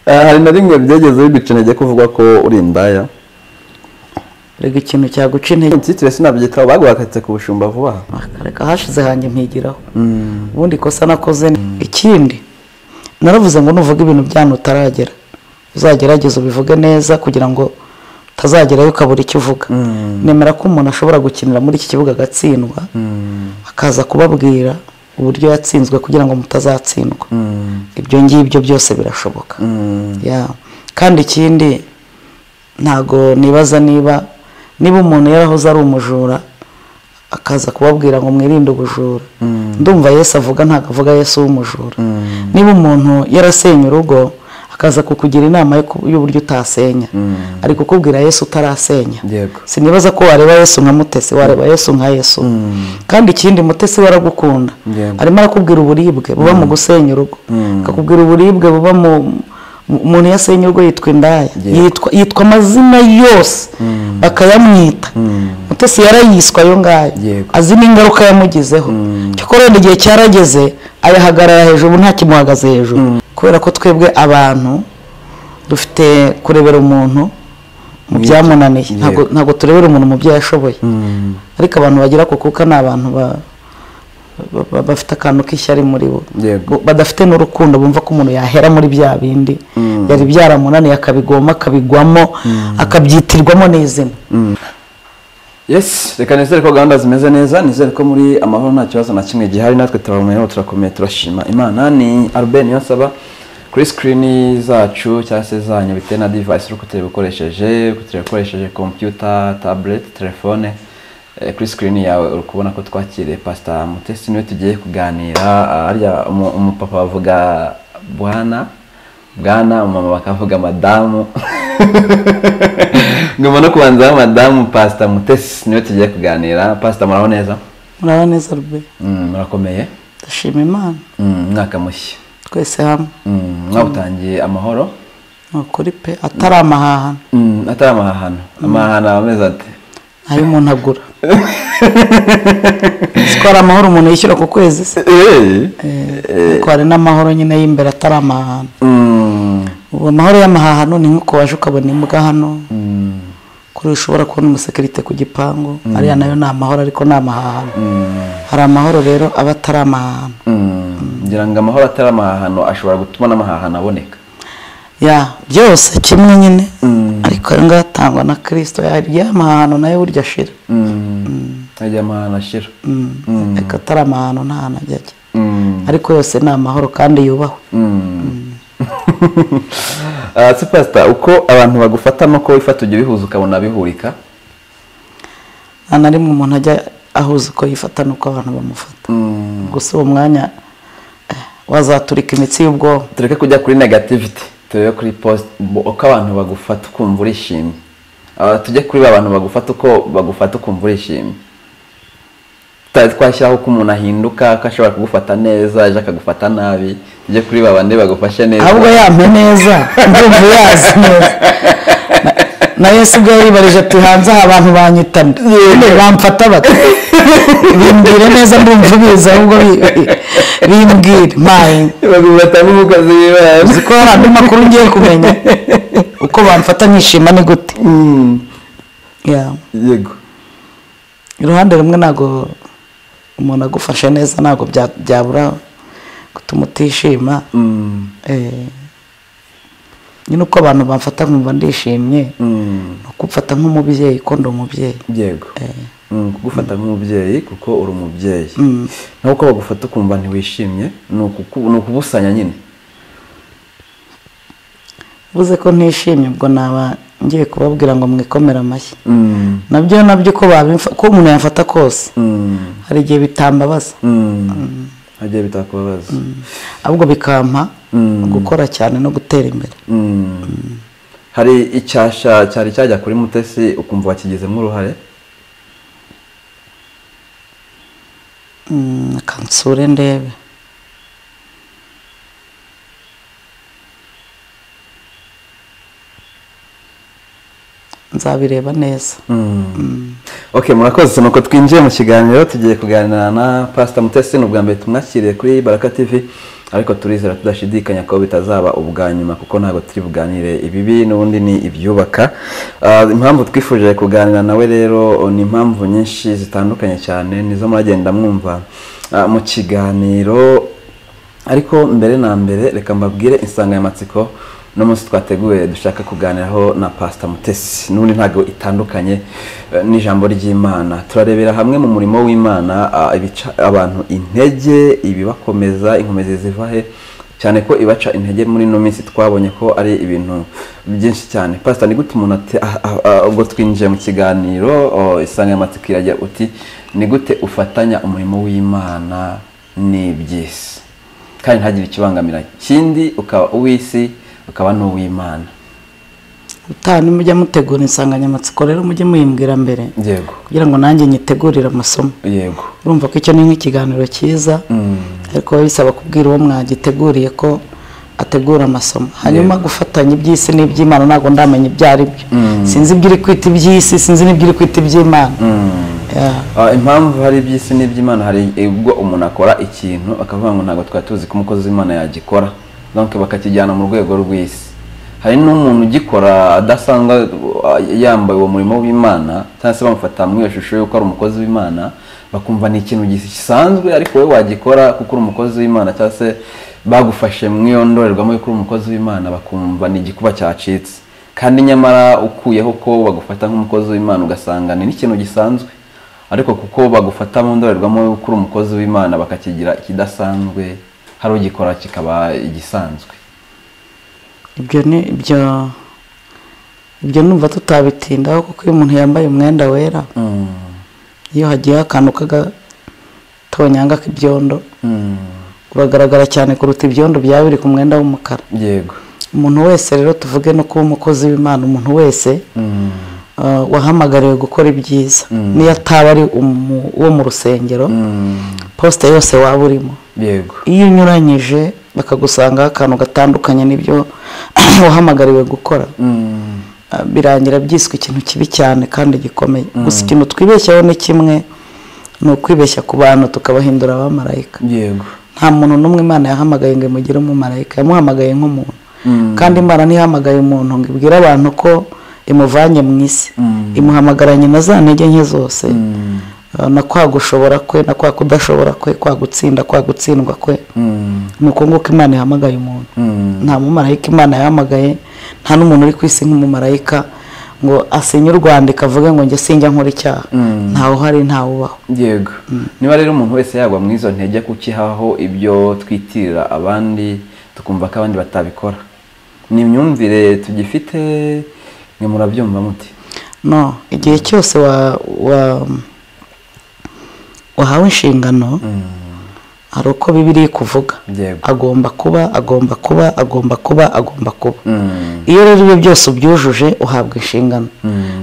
Eh, hari na rimwe byageze bibica intege kuvuga ko uri indaya rega ikintu cyaguca intege inzitire sinabyitaho baguhakatse ku bushumba vuba aha akareka hashize hanjye mpigiraho ubundi ikosa nakoze ni- ikindi naravuze ngo nuvuga ibintu byanyu utaragera uzagerageze ubivuge neza kugira ngo utazagerayo ukabura icyo uvuga nemera ko umuntu ashobora gukinira muri iki kibuga agatsindwa akaza kubabwira uburyo yatsinzwe kugira ngo mutazatsindwa ibyo ngibyo byose birashoboka Ya. kandi ikindi ntago nibaza niba niba umuntu yarahoze ari umujura akaza kubabwira ngo mwirinde ubujura ndumva yesu avuga ntabwo avuga yesu w'umujura niba umuntu yarasenya urugo akaza kukugira inama yo ku- y'uburyo utasenya ari kukubwira yesu utarasenya Yego. sinibaza ko wareba yesu nka mutesi wareba yesu nka yesu kandi ikindi mutesi we aragukunda Yego. arimo arakubwira uburibwe buba mu gusenya urugo akakubwira uburibwe buba mu mu- umuntu iyo asenya urugo yitwa indaya Yego. yitwa yitwa amazina yose bakayamwita mutesi yarayiswe ayo ngayo Yego. azi n'ingaruka yamugizeho cyokora wenda igihe cyarageze ayahagarara hejuru ubu nta kimuhagaze hejuru kubera ko twebwe abantu dufite kurebera umuntu mu byamunaniye Yego. ntabwo ntabwo turebera umuntu mu byo yashoboye ariko abantu bagira ako kuka ni abantu ba- ba- ba- bafite akantu k'ishyari muri bo Yego. Bu- badafite n'urukundo bumva ko umuntu yahera muri bya bindi yari byaramunaniye akabigoma akabigwamo akabyitirwamo n'izina yes reka nizere ko gahunda zimeze neza nizere ko muri amahoro nta kibazo na kimwe gihari natwe turabumenyeho turakomeye turashima imana ni arbe niyo nsaba kuri sikirini zacu cyangwa se zanyu bitewe na divayisi uri kutureba ukoresheje kutureba ukoresheje kompiyuta tabureti telefone eh, kuri sikirini yawe uri kubona ko twakiriye pasita mutesi niwe tugiye kuganira ah, harya umu- umupapa bavuga bwana bwana umumama bakavuga madamu ngomba no kubanza madamu pasita mutesi niwe tugiye kuganira pasita muraho neza muraba neza rube Mm, murakomeye ndashima imana Mm, umwaka mushya twese hamwe Mm, mwawutangiye amahoro ni ukuri pe atari amahahano Mm, atari amahahano amahahano aba ameze ate ntayo umuntu agura siko hari amahoro umuntu yishyura ku kwezi se Eh, ariko hari n'amahoro nyine y'imbere atari amahahano Mm, ubu amahoro y'amahahano ni nk'uko waje ukabona imbwa hano mm, kuri ushobora kubona umusekirite ku gipangu ariya nayo ni amahoro ariko ni amahahano mm, hari amahoro rero aba atari amahahano mm. ngira ngo amahoro atari amahahano ashobora gutuma n'amahahano aboneka ya byose kimwe nyine Mm. ariko ayo ngayo atangwa na kirisito y'amahano nayo burya ashira Mm, ajya amahahano ashira Mm. Mm. ariko atari amahano nta hantu ajya ajya Mm, ariko yose ni amahoro kandi yubahwe mm. Ah, se pasita uko abantu bagufata nuko wifata ujya ubihuza ukabona bihurika nta na rimwe umuntu ajya ahuza uko yifata n'uko abantu bamufata Mm, gusa uwo mwanya eh, wazaturika imitsi y'ubwonko tureke kujya kuri negativity turebe kuri post uko abantu bagufata ukumva urishimye Ah, tujye kuri ba bantu bagufata uko bagufata ukumva urishimye tutari twashyiraho uko umuntu ahinduka ko ashobora kugufata neza ejo akagufata nabi tujye kuri ba bandi bagufashe neza ahubwo yampe neza ndumva yazi neza Na- na yesu ubwo yaribarije ati hanze aha abantu banyitana Nyine bamfata bate bimbwire neza ndumva ubizi ahubwo bi- bi- bimbwire maye bagufata nk'umukozi w'ibara uzi ko hari andi makuru ngiye kumenya uko bamfata nkishima ni gute Mm, Yeah. yego iruhande rumwe ntabwo umuntu agufashe neza ntabwo bya- byabura gutuma utishima Mm, Eh, nyine uko abantu bamfata nkumva ndishimye mm, ni ukufata nk'umubyeyi ko ndi umubyeyi yego Mm, kugufata nk'umubyeyi kuko uri umubyeyi Mm. naho uko bagufata ukumva ntiwishimye ni ukuku- ni ukubusanya nyine uvuze ko ntishimye ubwo naba ngiye kubabwira ngo mwikomere amashyi Mm. nabyo nabyo uko babimfa- ko umuntu yamfata kose Mm. hari igihe bitambabaza Mm. hagiye bitakubabaza ahubwo bikampa Mm. gukora cyane no gutera imbere Mm. hari icyasha cyari cyajya kuri mutesi ukumva wakigizemo uruhare Mm, reka nsure ndebe nzabireba neza ok murakoze nuko twinjiye mu kiganiro tugiye kuganira na pasita mutesi ni ubwa mbere tumwakiriye kuri baraka tv ariko turizera tudashidikanya ko bitazaba ubwa nyuma kuko ntabwo turi buganire ibibi n'ubundi ni ibyubaka Ah, impamvu twifuje kuganira nawe rero ni impamvu nyinshi zitandukanye cyane nizo muragenda mwumva ah, mu kiganiro ariko mbere na mbere reka mbabwire insanganyamatsiko n'umunsi twateguye dushaka kuganiraho na pasita mutesi n'ubundi ntabwo itandukanye eh, n'ijambo ry'imana turarebera hamwe mu murimo w'imana ah, ibica abantu intege ibibakomeza inkomezi ziva he cyane ko ibaca intege muri ino minsi twabonye ko ari ibintu byinshi cyane pasita ni gute umuntu ate- ah, ah, ah, ubwo twinjiye mu kiganiro oh, insanganyamatsiko iragira uti ni gute ufatanya umurimo w'imana n'iby'isi kandi ntagire ikibangamira kindi ukaba uw'isi ukaba n'uw'imana utaha nimujya mutegura insanganyamatsiko rero mujye muyimbwira mbere yego kugira ngo nanjye nyitegurire amasomo yego urumva ko icyo ni nk'ikiganiro cyiza ariko biba bisaba kubwira uwo mwagiteguriye ko ategura amasomo hanyuma gufatanya iby'isi n'iby'imana ntabwo ndamenya ibyo ari byo sinzi ibyo iri kwita iby'isi sinzi n'ibyo iri kwita iby'imana Yeah. Ah, impamvu hari iby'isi n'iby'imana hari ubwo umuntu akora ikintu akavuga ngo ntabwo twari tuzi ko umukozi w'imana yagikora donc bakakijyana mu rwego rw'isi hari n'umuntu ugikora adasanga ah, yambaye uwo murimo w'imana cyangwa se bamufata mu iyo shusho y'uko ari umukozi w'imana bakumva ni ikintu gisanzwe ariko wowe wagikora kuko uri umukozi w'imana cyangwa se bagufashe mu iyo ndorerwamo y'uko uri umukozi w'imana bakumva ni igikuba cyacitse kandi nyamara ukuyeho ko bagufata nk'umukozi w'imana ugasanga ni n'ikintu gisanzwe ariko kuko bagufata mu ndorerwamo y'uko uri umukozi w'imana bakakigira ikidasanzwe hari ugikora kikaba igisanzwe ibyo ni ibyo ibyo numva tutabitindaho kuko iyo umuntu yambaye umwenda wera iyo hagiye akantu k'agatonyanga k'ibyondo uragaragara cyane kuruta ibyondo byaba biri ku mwenda w'umukara yego umuntu wese rero tuvuge no kuba umukozi w'imana umuntu wese ah, wahamagariwe gukora ibyiza niyo ataba ari umu- uwo mu rusengero posite yose waba urimo yego iyo unyuranyije bakagusangaho akantu gatandukanye n'ibyo wahamagariwe gukora Ah, birangira byiswe ikintu kibi cyane kandi gikomeye gusa ikintu twibeshyaho ni kimwe ni ukwibeshya ku bantu tukabahindura abamarayika yego nta muntu n'umwe imana yahamagaye ngo imugire umumarayika yamuhamagaye nk'umuntu kandi imana ntihamagaye umuntu ngo ibwire abantu ko imuvanye mu isi imuhamagaranye na za ntege nke zose Ah, na kwa gushobora kwe na kwa kudashobora kwe kwa gutsinda kwa gutsindwa kwe ni uko nguko imana ihamagaye umuntu nta mumarayika imana yahamagaye nta n'umuntu uri ku isi nk'umumarayika ngo asinye urwandiko avuge ngo njye sinjya nkora icyaha ntawe uhari ntawe ubaho yego niba rero umuntu wese yagwa muri izo ntege kukihaho ibyo twitirira abandi tukumva ko abandi batabikora ni imyumvire tugifite mwe murabyumva muti no igihe cyose wa wa wahawe inshingano hari uko bibiri kuvuga yego agomba kuba agomba kuba agomba kuba agomba kuba Mm. iyo rero ibyo byose ubyujuje uhabwa inshingano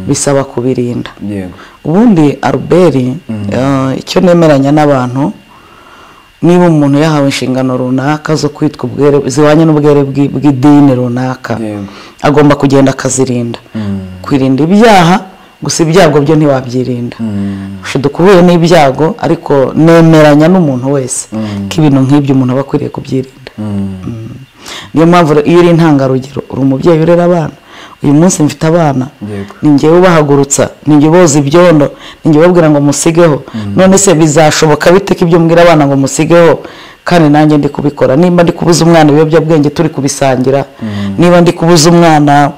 bisaba kubirinda yego ubundi aruberi icyo nemeranya n'abantu niba umuntu yahawe inshingano runaka zo kwitwa ubwere zibanye n'ubwere bw'i- bw'idini runaka Yego. agomba kugenda akazirinda kwirinda ibyaha gusa ibyago byo ntiwabyirinda ushiduka uhuye n'ibyago ariko nemeranya n'umuntu wese ko ibintu nk'ibyo umuntu aba akwiriye kubyirinda niyo mpamvu rero iyo uri intangarugero uri umubyeyi urera abana uyu munsi mfite abana Yego. ni njyewe ubahagurutsa ni njye uboza ibyondo ni njye ubabwira ngo musigeho none se bizashoboka bite ko ibyo mbwira abana ngo musigeho kandi nanjye ndi kubikora nimba ndi kubuza umwana ibiyobyabwenge turi kubisangira niba ndi kubuza umwana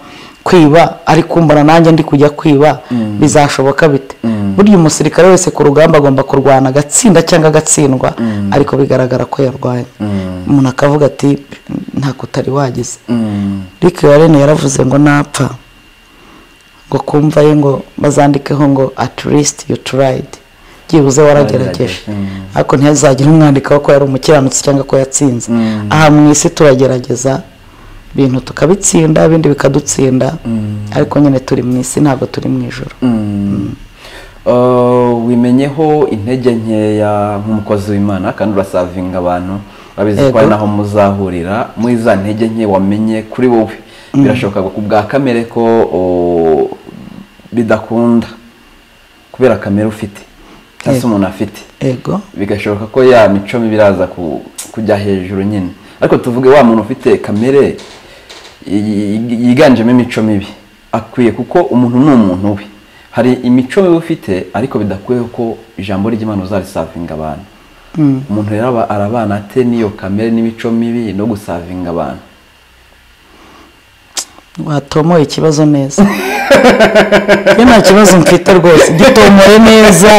kwiba ari kumbona nanjye ndi kujya kwiba bizashoboka bite burya umusirikare wese ku rugamba agomba kurwana agatsinda cyangwa agatsindwa ariko bigaragara ko yarwanye umuntu akavuga ati ntako utari wagize Rick Warren yaravuze ngo napfa ngo kumva ye ngo bazandikeho ngo at least you tried byibuze waragerageje Waragerageje. ariko ntihazagire umwandika wo ko yari umukiranutsi cyangwa ko yatsinze aha mu isi turagerageza ibintu tukabitsinda ibindi bikadutsinda ariko nyine turi mu isi ntabwo turi mu ijoro Uh, wimenyeho intege nkeya nk'umukozi w'imana kandi urasavinga abantu urabizi ko Yego. ari naho muzahurira muri za ntege nke wamenye kuri wowe birashoboka ku bwa kamere ko oh, bidakunda kubera kamere ufite cyangwa se Yego. umuntu afite ego bigashoboka ko ya mico mibi iraza ku- kujya hejuru nyine ariko tuvuge wa muntu ufite kamere yi- yiganjemo imico mibi akwiye kuko umuntu ni umuntu we hari imico mibi ufite ariko bidakuyeho ko ijambo ry'imana uzarisavinga abantu umuntu rero aba- arabana ate n'iyo kamere n'imico mibi no gusavinga abantu watomoye ikibazo neza iyo nta kibazo mfite rwose gitomore neza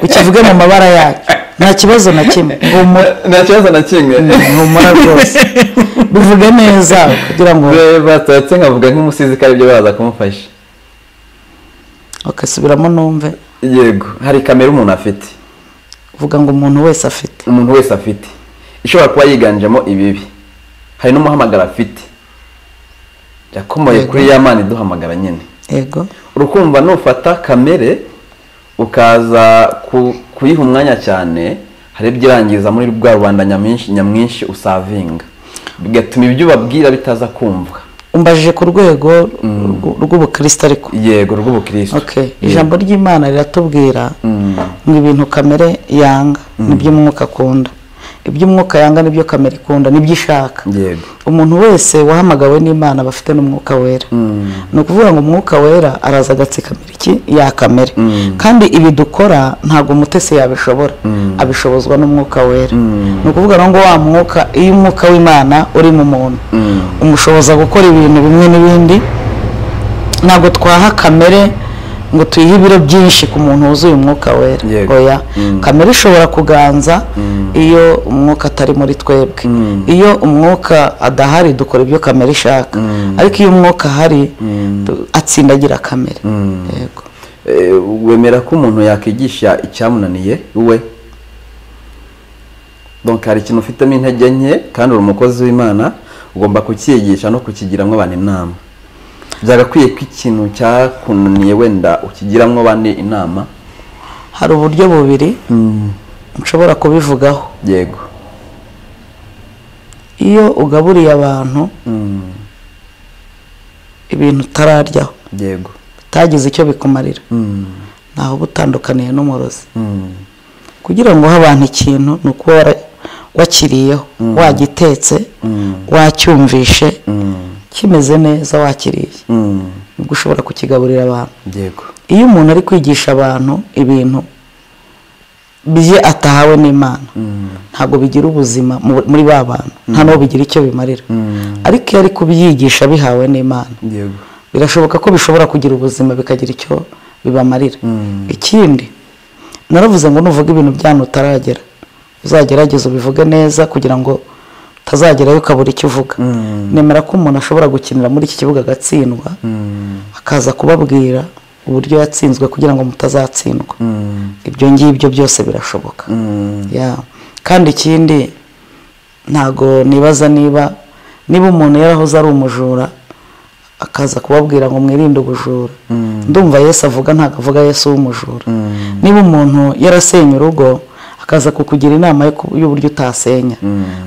ukivuge mu mabara yacyo nta kibazo na kimwe humura nta kibazo na kimwe humura rwose bivuge neza kugira ngo batatse nkavuga nk'umusizi ko aribyo baraza kumufasha bakasubiramo numve yego hari kamere umuntu afite uvuga ngo umuntu wese afite umuntu wese afite ishobora kuba yiganjemo ibibi hari n'umuhamagaro afite yakomoye Yego. kuri ya mana iduhamagara nyine yego urukumva nufata kamere ukaza ku- kuyiha umwanya cyane hari ibyo irangiza muri bwa rubanda nyamwinshi nyamwinshi usavinga bigatuma ibyo ubabwira bitaza kumvwa umbajije ku rwego rw- rw'ubukristo ariko yego rw'ubukristo okay ijambo ry'imana riratubwira ngo ibintu kamere yanga nibyo umwuka akunda ibyo umwuka yanga nibyo kamere ikunda nibyo ishaka yego umuntu wese wahamagawe n'imana aba afite n'umwuka wera ni ukuvuga ngo umwuka wera araza agatsikamira iki ya kamere kandi ibi dukora ntabwo umutesi yabishobora abishobozwa n'umwuka wera ni ukuvuga rero ngo wa mwuka iyo umwuka w'imana uri mu muntu umushoboza gukora ibintu bimwe n'ibindi ntabwo twaha kamere ngo tuyihe ibiro byinshi ku muntu wuzuye umwuka wera Yego. oya kamere ishobora kuganza iyo umwuka atari muri twebwe iyo umwuka adahari dukora ibyo kamere ishaka ariko iyo umwuka ahari tu- atsindagira kamere yego Eh, wemera ko umuntu yakwigisha icyamunaniye we donc hari ikintu ufitemo intege nke kandi uri umukozi w'imana ugomba kukiyigisha no kukigiramo abantu inama byagakwiye ko ikintu cyakunaniye wenda ukigiramo abandi inama hari uburyo bubiri nshobora kubivugaho yego iyo ugaburiye abantu Mm, ibintu utararyaho yego utagize icyo bikumarira Mm, ntaho uba utandukaniye n'umurozi mm, kugira ngo uhe abantu ikintu ni uko wara- wakiriyeho wagitetse wacyumvishe mm, kimeze neza wakiriye mm, nibwo ushobora kukigaburira abantu yego iyo umuntu ari kwigisha abantu ibintu bye atahawe n'imana ntabwo bigira ubuzima mu- muri ba bantu nta n'uwo bigira icyo bimarira ariko iyo ari kubyigisha bihawe n'imana yego birashoboka ko bishobora kugira ubuzima bikagira icyo bibamarira ikindi naravuze ngo nuvuga ibintu byanyu utaragera uzagerageze ubivuge neza kugira ngo utazagerayo ukabura icyo uvuga nemera ko umuntu ashobora gukinira muri iki kibuga agatsindwa akaza kubabwira uburyo yatsinzwe kugira ngo mutazatsindwa ibyo ngibyo byose birashoboka Ya. kandi ikindi ntago nibaza niba niba umuntu yarahoze ari umujura akaza kubabwira ngo mwirinde ubujura ndumva yesu avuga ntabwo avuga yesu w'umujura niba umuntu yarasenya urugo akaza kukugira inama yo ku- y'uburyo utasenya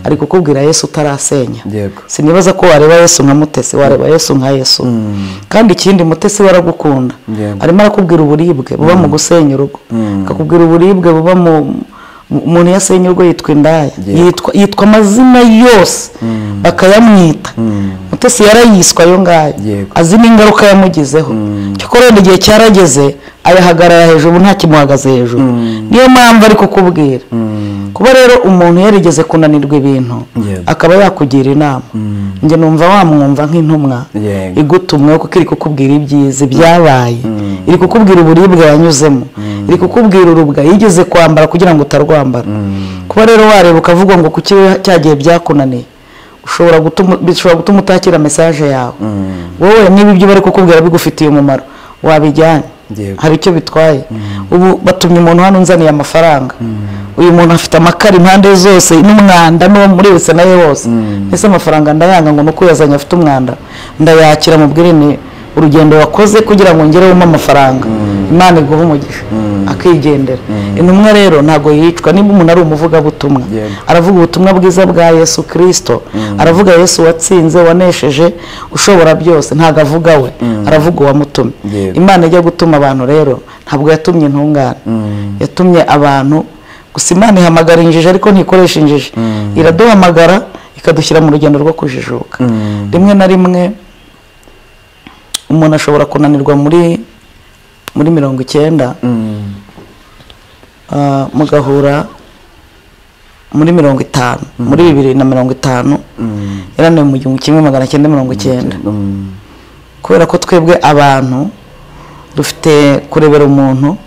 ari kukubwira yesu utarasenya Yego. sinibaza ko wareba yesu nka mutesi wareba yesu nka yesu kandi ikindi mutesi we aragukunda Yego. arimo arakubwira uburibwe buba mu gusenya urugo akakubwira uburibwe buba mu mu- umuntu iyo asenya urugo yitwa indaya Yego. yitwa, yitwa amazina yose bakayamwita mutesi yarayiswa ayo ngayo Yego. azi n'ingaruka yamugizeho cyokora wenda igihe cyarageze ayahagarara hejuru ubu nta kimuhagaze hejuru niyo mpamvu ari kukubwira kuba rero umuntu yarigeze kunanirwa ibintu Yego. akaba yakugira inama njye numva wamwumva nk'intumwa Yego. igutumwe kuko iri kukubwira ibyiza byabaye iri kukubwira uburibwe yanyuzemo iri kukubwira urubwa yigeze kwambara kugira ngo utarwambara kuba rero wareba ukavuga ngo kuki cya gihe byakunaniye ushobora gutuma bishobora gutuma utakira mesaje yawe wowe niba ibyo bari kukubwira bigufitiye umumaro wabijyanye Yego. hari icyo bitwaye ubu batumye umuntu hano unzaniye amafaranga uyu muntu afite amakara impande zose n'umwanda n'uwo muri wese nawe wose ese amafaranga ndayanga ngo nuko uyazanye afite umwanda ndayakira mubwire ni urugendo wakoze kugira ngo ngerewemo amafaranga imana iguhe umugisha akigendera intumwa rero ntabwo yicwa niba umuntu ari umuvugabutumwa Yego. aravuga ubutumwa bwiza bwa yesu kirisito aravuga yesu watsinze wanesheje ushobora byose ntabwo avuga we aravuga uwamutumye Yego. imana ijya gutuma abantu rero ntabwo yatumye intungane yatumye abantu gusa imana ihamagara injiji ariko ntikoresha injiji iraduhamagara ikadushyira mu rugendo rwo kujijuka Mm. rimwe na rimwe umuntu ashobora kunanirwa muri muri mirongo icyenda Mm. ah, mugahura muri mirongo itanu muri bibiri na mirongo itanu Mm. yaraniwe mu gihumbi kimwe magana cyenda mirongo icyenda Mm. kubera ko twebwe abantu dufite kurebera umuntu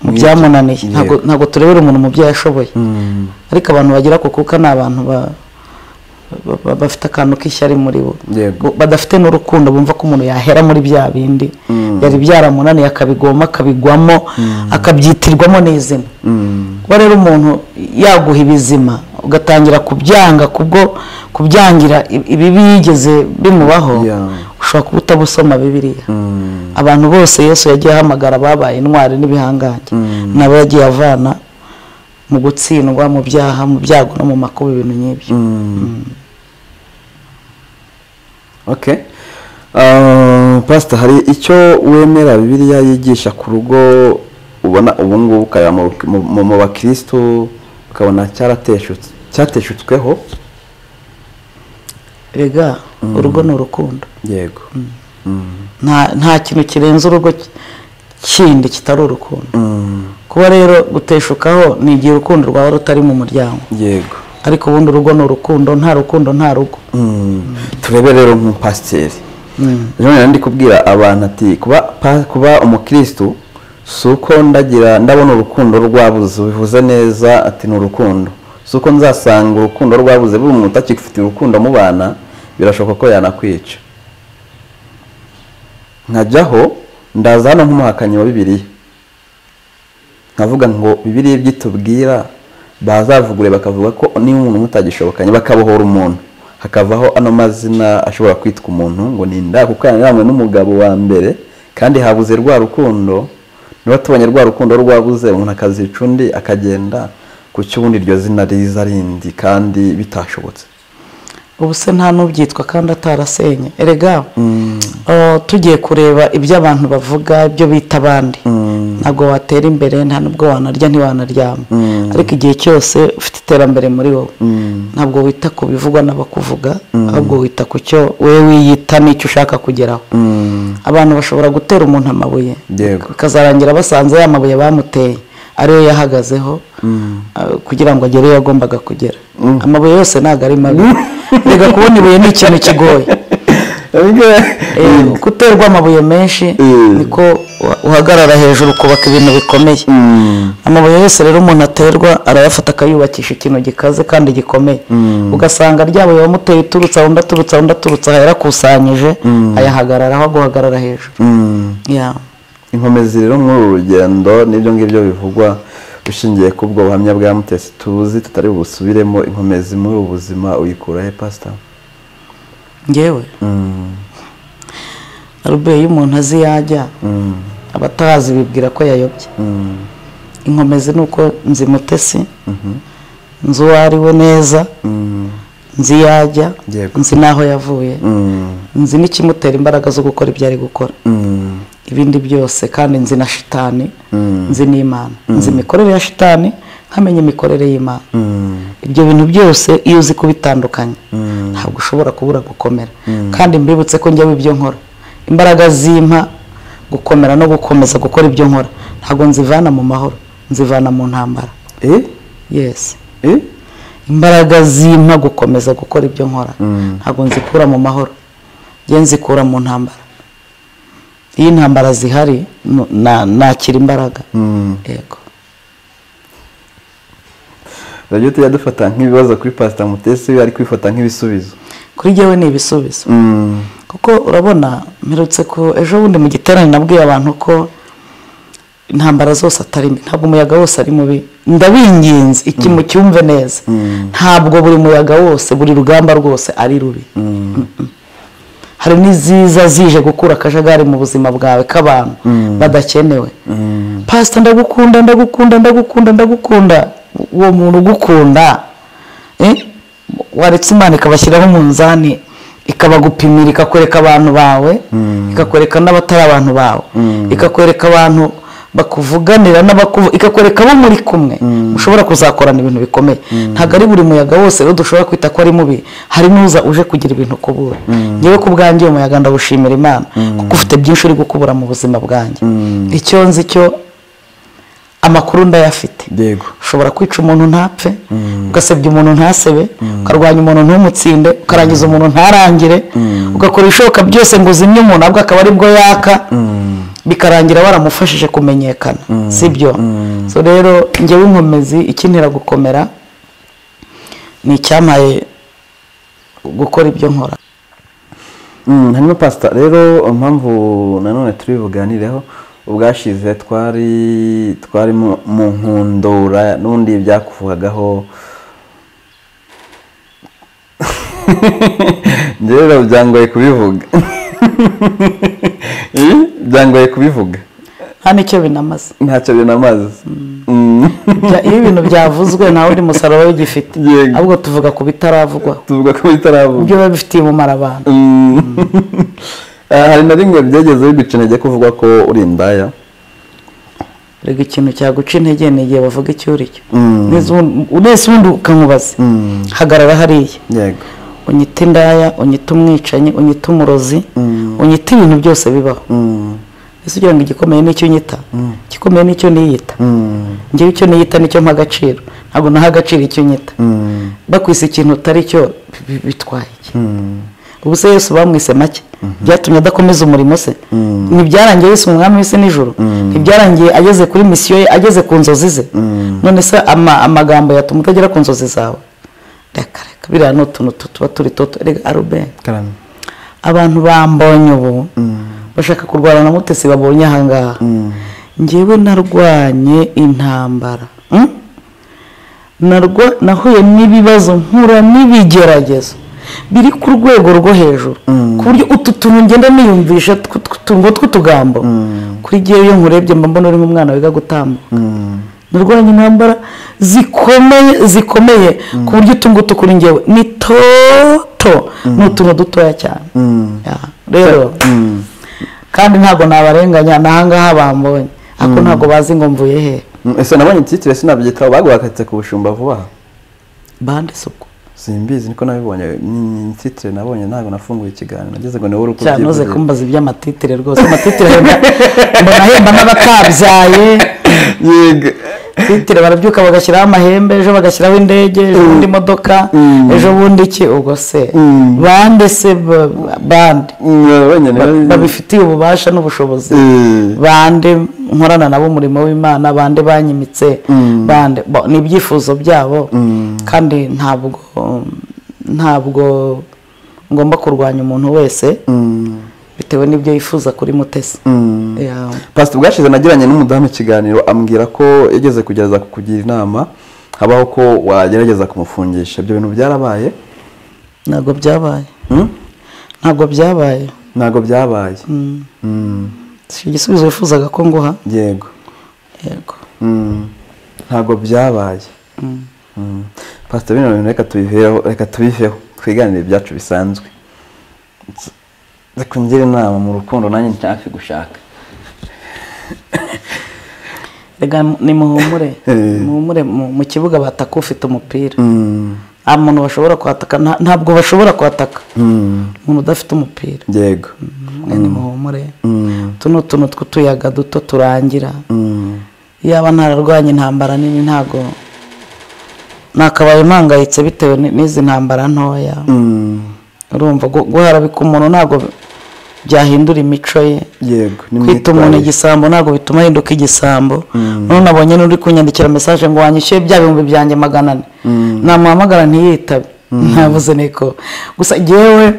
mu byamunaniye Yego. ntabwo ntabwo turebera umuntu mu byo yashoboye Mm. ariko abantu bagira ku kuka ni abantu ba- ba- ba- bafite akantu k'ishyari muri bo Yego. badafite n'urukundo bumva ko umuntu yahera muri bya bindi Mm. yari byaramunaniye akabigoma akabigwamo akabyitirwamo n'izina Mm. kuba rero umuntu yaguha ibizima ugatangira kubyanga kubwo kubyangira i- ibi bigeze bimubaho Yeah. ushobora kuba utabusoma bibiliya Mm. abantu bose yesu yagiye ahamagara babaye intwari n'ibihangange Mm. nabo yagiye avana mu gutsindwa mu byaha mu byago no mu makuba ibintu nk'ibyo Mm. okay Uh, pastor hari icyo wemera bibiliya yigisha ku rugo ubona ubu ngubu ukaya mu- mu mu- mu bakristo ukabona cyarateshutse cyateshutsweho rega urugo ni urukundo yego nta nta kintu kirenze urugo ki- kindi kitari urukundo Mm. kuba rero guteshukaho ni igihe urukundo rwawe rutari mu muryango yego ariko ubundi urugo ni urukundo nta rukundo nta rugo Mm. turebe rero nk'umupasiteri rero nari ndi kubwira abantu ati kuba pa- kuba umukirisitu si uko ndagira ndabona urukundo rwabuze bivuze neza ati ni urukundo si uko nzasanga urukundo rwabuze buri umuntu utakifitiye urukundo mu bana birashoboka ko yanakwica nkajyaho ndaza hano nk'umuhakanyi wa bibiliya nkavuga ngo bibiliya ibyo itubwira bazavugure bakavuga ko niba umuntu mutagishobokanye bakabohora umuntu hakavaho ano mazina ashobora kwitwa umuntu ngo ni inda kuko yananiranywe n'umugabo wa mbere kandi habuze rwa rukundo niba tubonye rwa rukundo rwabuze umuntu akazica undi akagenda ku cy'ubundi iryo zina riza rindi kandi bitashobotse ubu se nta n'ubyitwa kandi atarasenye erega eh, tugiye kureba ibyo abantu bavuga ibyo bita abandi ntabwo watera imbere nta nubwo wanarya ntiwanaryama Mm. ariko igihe cyose ufite iterambere muri wowe Mm. ntabwo wita ku bivugwa n'abakuvuga ahubwo wita ku cyo wowe wiyita n'icyo ushaka kugeraho Mm. abantu bashobora gutera umuntu amabuye Yego. bikazarangira basanze ya mabuye bamuteye ariyo yahagazeho ah, kugira ngo agere iyo yagombaga kugera amabuye yose ntabwo ari mabi reka kubona ibuye ni ikintu kigoye Eh, guterwa amabuye menshi Mm. niko wa- uhagarara hejuru ukubaka ibintu bikomeye Mm. amabuye yose rero umuntu aterwa arayafata akayubakisha ikintu gikaze kandi gikomeye ugasanga ryabuye wamuteye iturutse aho undi aturutse aho undi aturutse aha yarakusanyije ayahagararaho aguhagarara hejuru Mm. Yeah. inkomezi rero muri uru rugendo n'ibyo ngibyo bivugwa ushingiye ku bwo buhamya bwa mutesi tuzi tutari busubiremo inkomezi muri ubu buzima uyikura he pasita ngewe arube iyo umuntu azi yajya aba atahazi bibwira ko yayobye inkomezi ni uko nzi mutesi nzi uwo ari we neza nzi yajya Yego. nzi n'aho yavuye nzi n'ikimutera imbaraga zo gukora ibyo ari gukora ibindi byose kandi nzi na shitani nzi n'imana nzi imikorere ya shitani nkamenya imikorere y'imana ibyo bintu byose iyo uzi kubitandukanya ntabwo ushobora kubura gukomera kandi mbibutse ko njyaho ibyo nkora imbaraga zimpa gukomera no gukomeza gukora ibyo nkora ntabwo nzivana mu mahoro nzivana mu ntambara yesi imbaraga zimpa gukomeza gukora ibyo nkora ntabwo nzikura mu mahoro njye nzikura mu ntambara iyo intambara zihari nu- na- nakira imbaraga yego urabyo tujya dufata nk'ibibazo kuri pasita mutesi we ari kwifata nk'ibisubizo kuri jyewe ni ibisubizo Mm. kuko urabona mperutse ku ejo bundi mu giterane nabwiye abantu ko intambara zose atari mbi ntabwo umuyaga wose ari mubi ndabinginze iki mucyumve neza ntabwo buri muyaga wose buri rugamba rwose ari rubi Mm-mm. hari n'iziza zije gukura akajagari mu buzima bwawe k'abantu badakenewe pasita ndagukunda ndagukunda ndagukunda ndagukunda uwo muntu ugukunda eh, waretse imana ikabashyiraho umunzani ikabagupimira ikakwereka abantu bawe ikakwereka n'abatari abantu bawe ikakwereka abantu bakuvuganira n'abakuvu ikakwereka abo muri kumwe mushobora kuzakorana ibintu bikomeye ntabwo ari buri muyaga wose rero dushobora kwita ko ari mubi hari n'uza uje kugira ibintu ukubura ngewe ku bwanjye uyu muyaga ndawushimira imana kuko ufite byinshi uri gukubura mu buzima bwanjye icyo nzi cyo amakuru ndayafite yego ushobora kwica umuntu ntapfe ugasebya umuntu ntasebe ukarwanya umuntu ntumutsinde ukarangiza umuntu ntarangire ugakora ibishoboka byose ngo uzimye umuntu ahubwo akaba aribwo yaka bikarangira waramufashije kumenyekana sibyo so rero ngewe inkomezi ikintera gukomera ni icyampaye gukora ibyo nkora Mm, hanyuma pasita rero impamvu nanone turi buganireho ubwashize twari twari mu mu nkundura n'ubundi byakuvugagaho njyewe rero byangoye kubivuga Eh, byangoye kubivuga nta n'icyo binamaze ntacyo binamaze Mm. Bya- iyo ibintu byavuzwe nta wundi musaruro ugifite Yego. ahubwo tuvuga ku bitaravugwaho tuvuga ko bitaravuga ibyo biba bifitiye umumaro abantu Mm. Ah, hari na rimwe byageze bigucenege kuvuga ko uri indaya rega ikintu cyaguca intege ni igihe bavuga icyo uri cyo urese ubundi ukamubaza hagarara hariya yego unyita indaya unyita umwicanyi unyita umurozi unyita ibintu byose bibaho Mm. ese ugira ngo igikomeye nicyo unyita igikomeye nicyo niyita Mm. ngewe icyo niyita nicyo mpa agaciro ntabwo naha agaciro icyo nyita Mm. bakwise ikintu utari cyo bi- bi- bitwaye iki Mm. ubu se yesu bamwise make byatumye adakomeza umurimo se ntibyarangiye yesu umwami w'isi n'ijoro ntibyarangiye ageze kuri misiyo ye ageze ku nzozi ze none se ama- amagambo yatuma utagera ku nzozi zawe reka reka biriya ni utuntu tu- tuba turi toto reka arubeni Karame. abantu bambonye ubu bashaka kurwana na mutesi babonye ahangaha ngewe narwanye intambara Mm? narwa nahuye n'ibibazo mpura n'ibigeragezo biri ku rwego rwo hejuru ku buryo utu tuntu ngenda niyumvisha tw- tw- tw- ngo tw'utugambo kuri gihe iyo nkurebye mba mbona uri nk'umwana wiga gutambuka narwanya intambara zikomeye zikomeye ku buryo utu ngutu kuri ngewe ni toto ni utuntu dutoya cyane Ya, rero kandi ntabwo nabarenganya n'ahangaha bambonye ariko ntabwo bazi ngo mvuye hehe Mm, ese nabonye titire sinabyitaho bagwakatse ku bushumba vuba aha bande suku simbizi niko nabibonye ni titire nabonye ntabwo nafunguye ikiganiro nageze ngo ni wowe uri cyane uze kubyivugira. kumbaza iby'amatitire rwose amatitire ahemba mbona ahemba n'abatabyaye yego titire barabyuka bagashyiraho amahembe ejo bagashyiraho indege ejo bundi imodoka ejo bundi iki ubwo se bande se ba- ba- bande nabonye Ba- niba babifitiye ububasha n'ubushobozi Eh, bande nkorana nabo umurimo w'imana bande banyimitse bande bo, ni ibyifuzo byabo kandi ntabwo ntabwo ngomba kurwanya umuntu wese mm, bitewe n'ibyo yifuza kuri mutesi mm. Yeah. pasita ubwashize nagiranye n'umudamu ikiganiro ambwira ko yageze kugerageza kukugira inama habaho ko wagerageza kumufungisha ibyo bintu byarabaye ntabwo byabaye Hmm? ntabwo byabaye ntabwo byabaye Mm, si igisubizo wifuzaga ko nguha yego yego Mm, ntabwo byabaye Mm. pasita bino bintu reka tubiveho reka tubiveho twiganire ibyacu bisanzwe reka ngire inama mu rukundo nanjye nshake gushaka rega nimuhumure Eh. muhumure mu- mu kibuga bataka ufite umupira Mm, nta muntu bashobora kwataka nta- ntabwo bashobora kwataka mm, umuntu udafite umupira yego mwe nimuhumure Mm, utu ni utuntu tw'utuyaga duto turangira mm, yaba ntararwanya intambara nini ntabwo nakabaye mpangayitse bitewe ni- n'izi ntambara ntoya mm, urumva gu- guharabika umuntu ntabwo byahindura imico ye yego kwita umuntu igisambo ntabwo bituma ahinduka igisambo none nabonye n'uri kunyandikira mesaje ngo wanyishyuye bya bihumbi byanjye magana ane namuhamagara ntiyitabe ntavuze niko gusa ngewe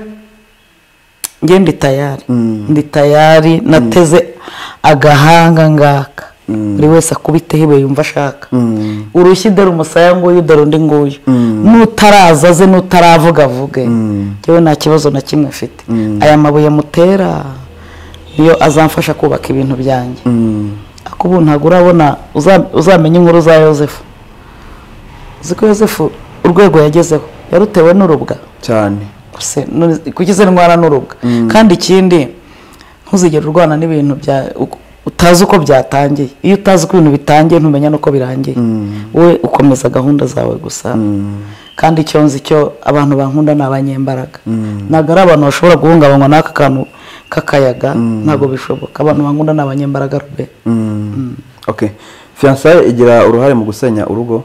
nge ndi tayari ndi tayari nateze agahanga ngaka buri wese akubiteho ibuye yumva ashaka Mm. urushyi dore umusaya nguyu dore undi nguyu n'utaraza aze n'utaravuga avuge ngewe nta kibazo na kimwe mfite aya mabuye mutera niyo azamfasha kubaka ibintu byanjye Mm. ariko ubu ntabwo urabona uza- uzamenya inkuru za yosefu uzi ko yosefu urwego yagezeho yarutewe n'urubwa cyane gusa kuki izo ndwara n'urubwa kandi ikindi ntuzigere urwana n'ibintu bya utazi uko byatangiye iyo utazi uko ibintu bitangiye ntumenya n'uko birangiye wowe ukomeza gahunda zawe gusa kandi icyo nzi cyo abantu bankunda ni abanyembaraga ntabwo ari abantu bashobora guhungabanywa n'aka kantu k'akayaga ntabwo bishoboka abantu bankunda ni abanyembaraga rube ok fiyansaye igira uruhare mu gusenya urugo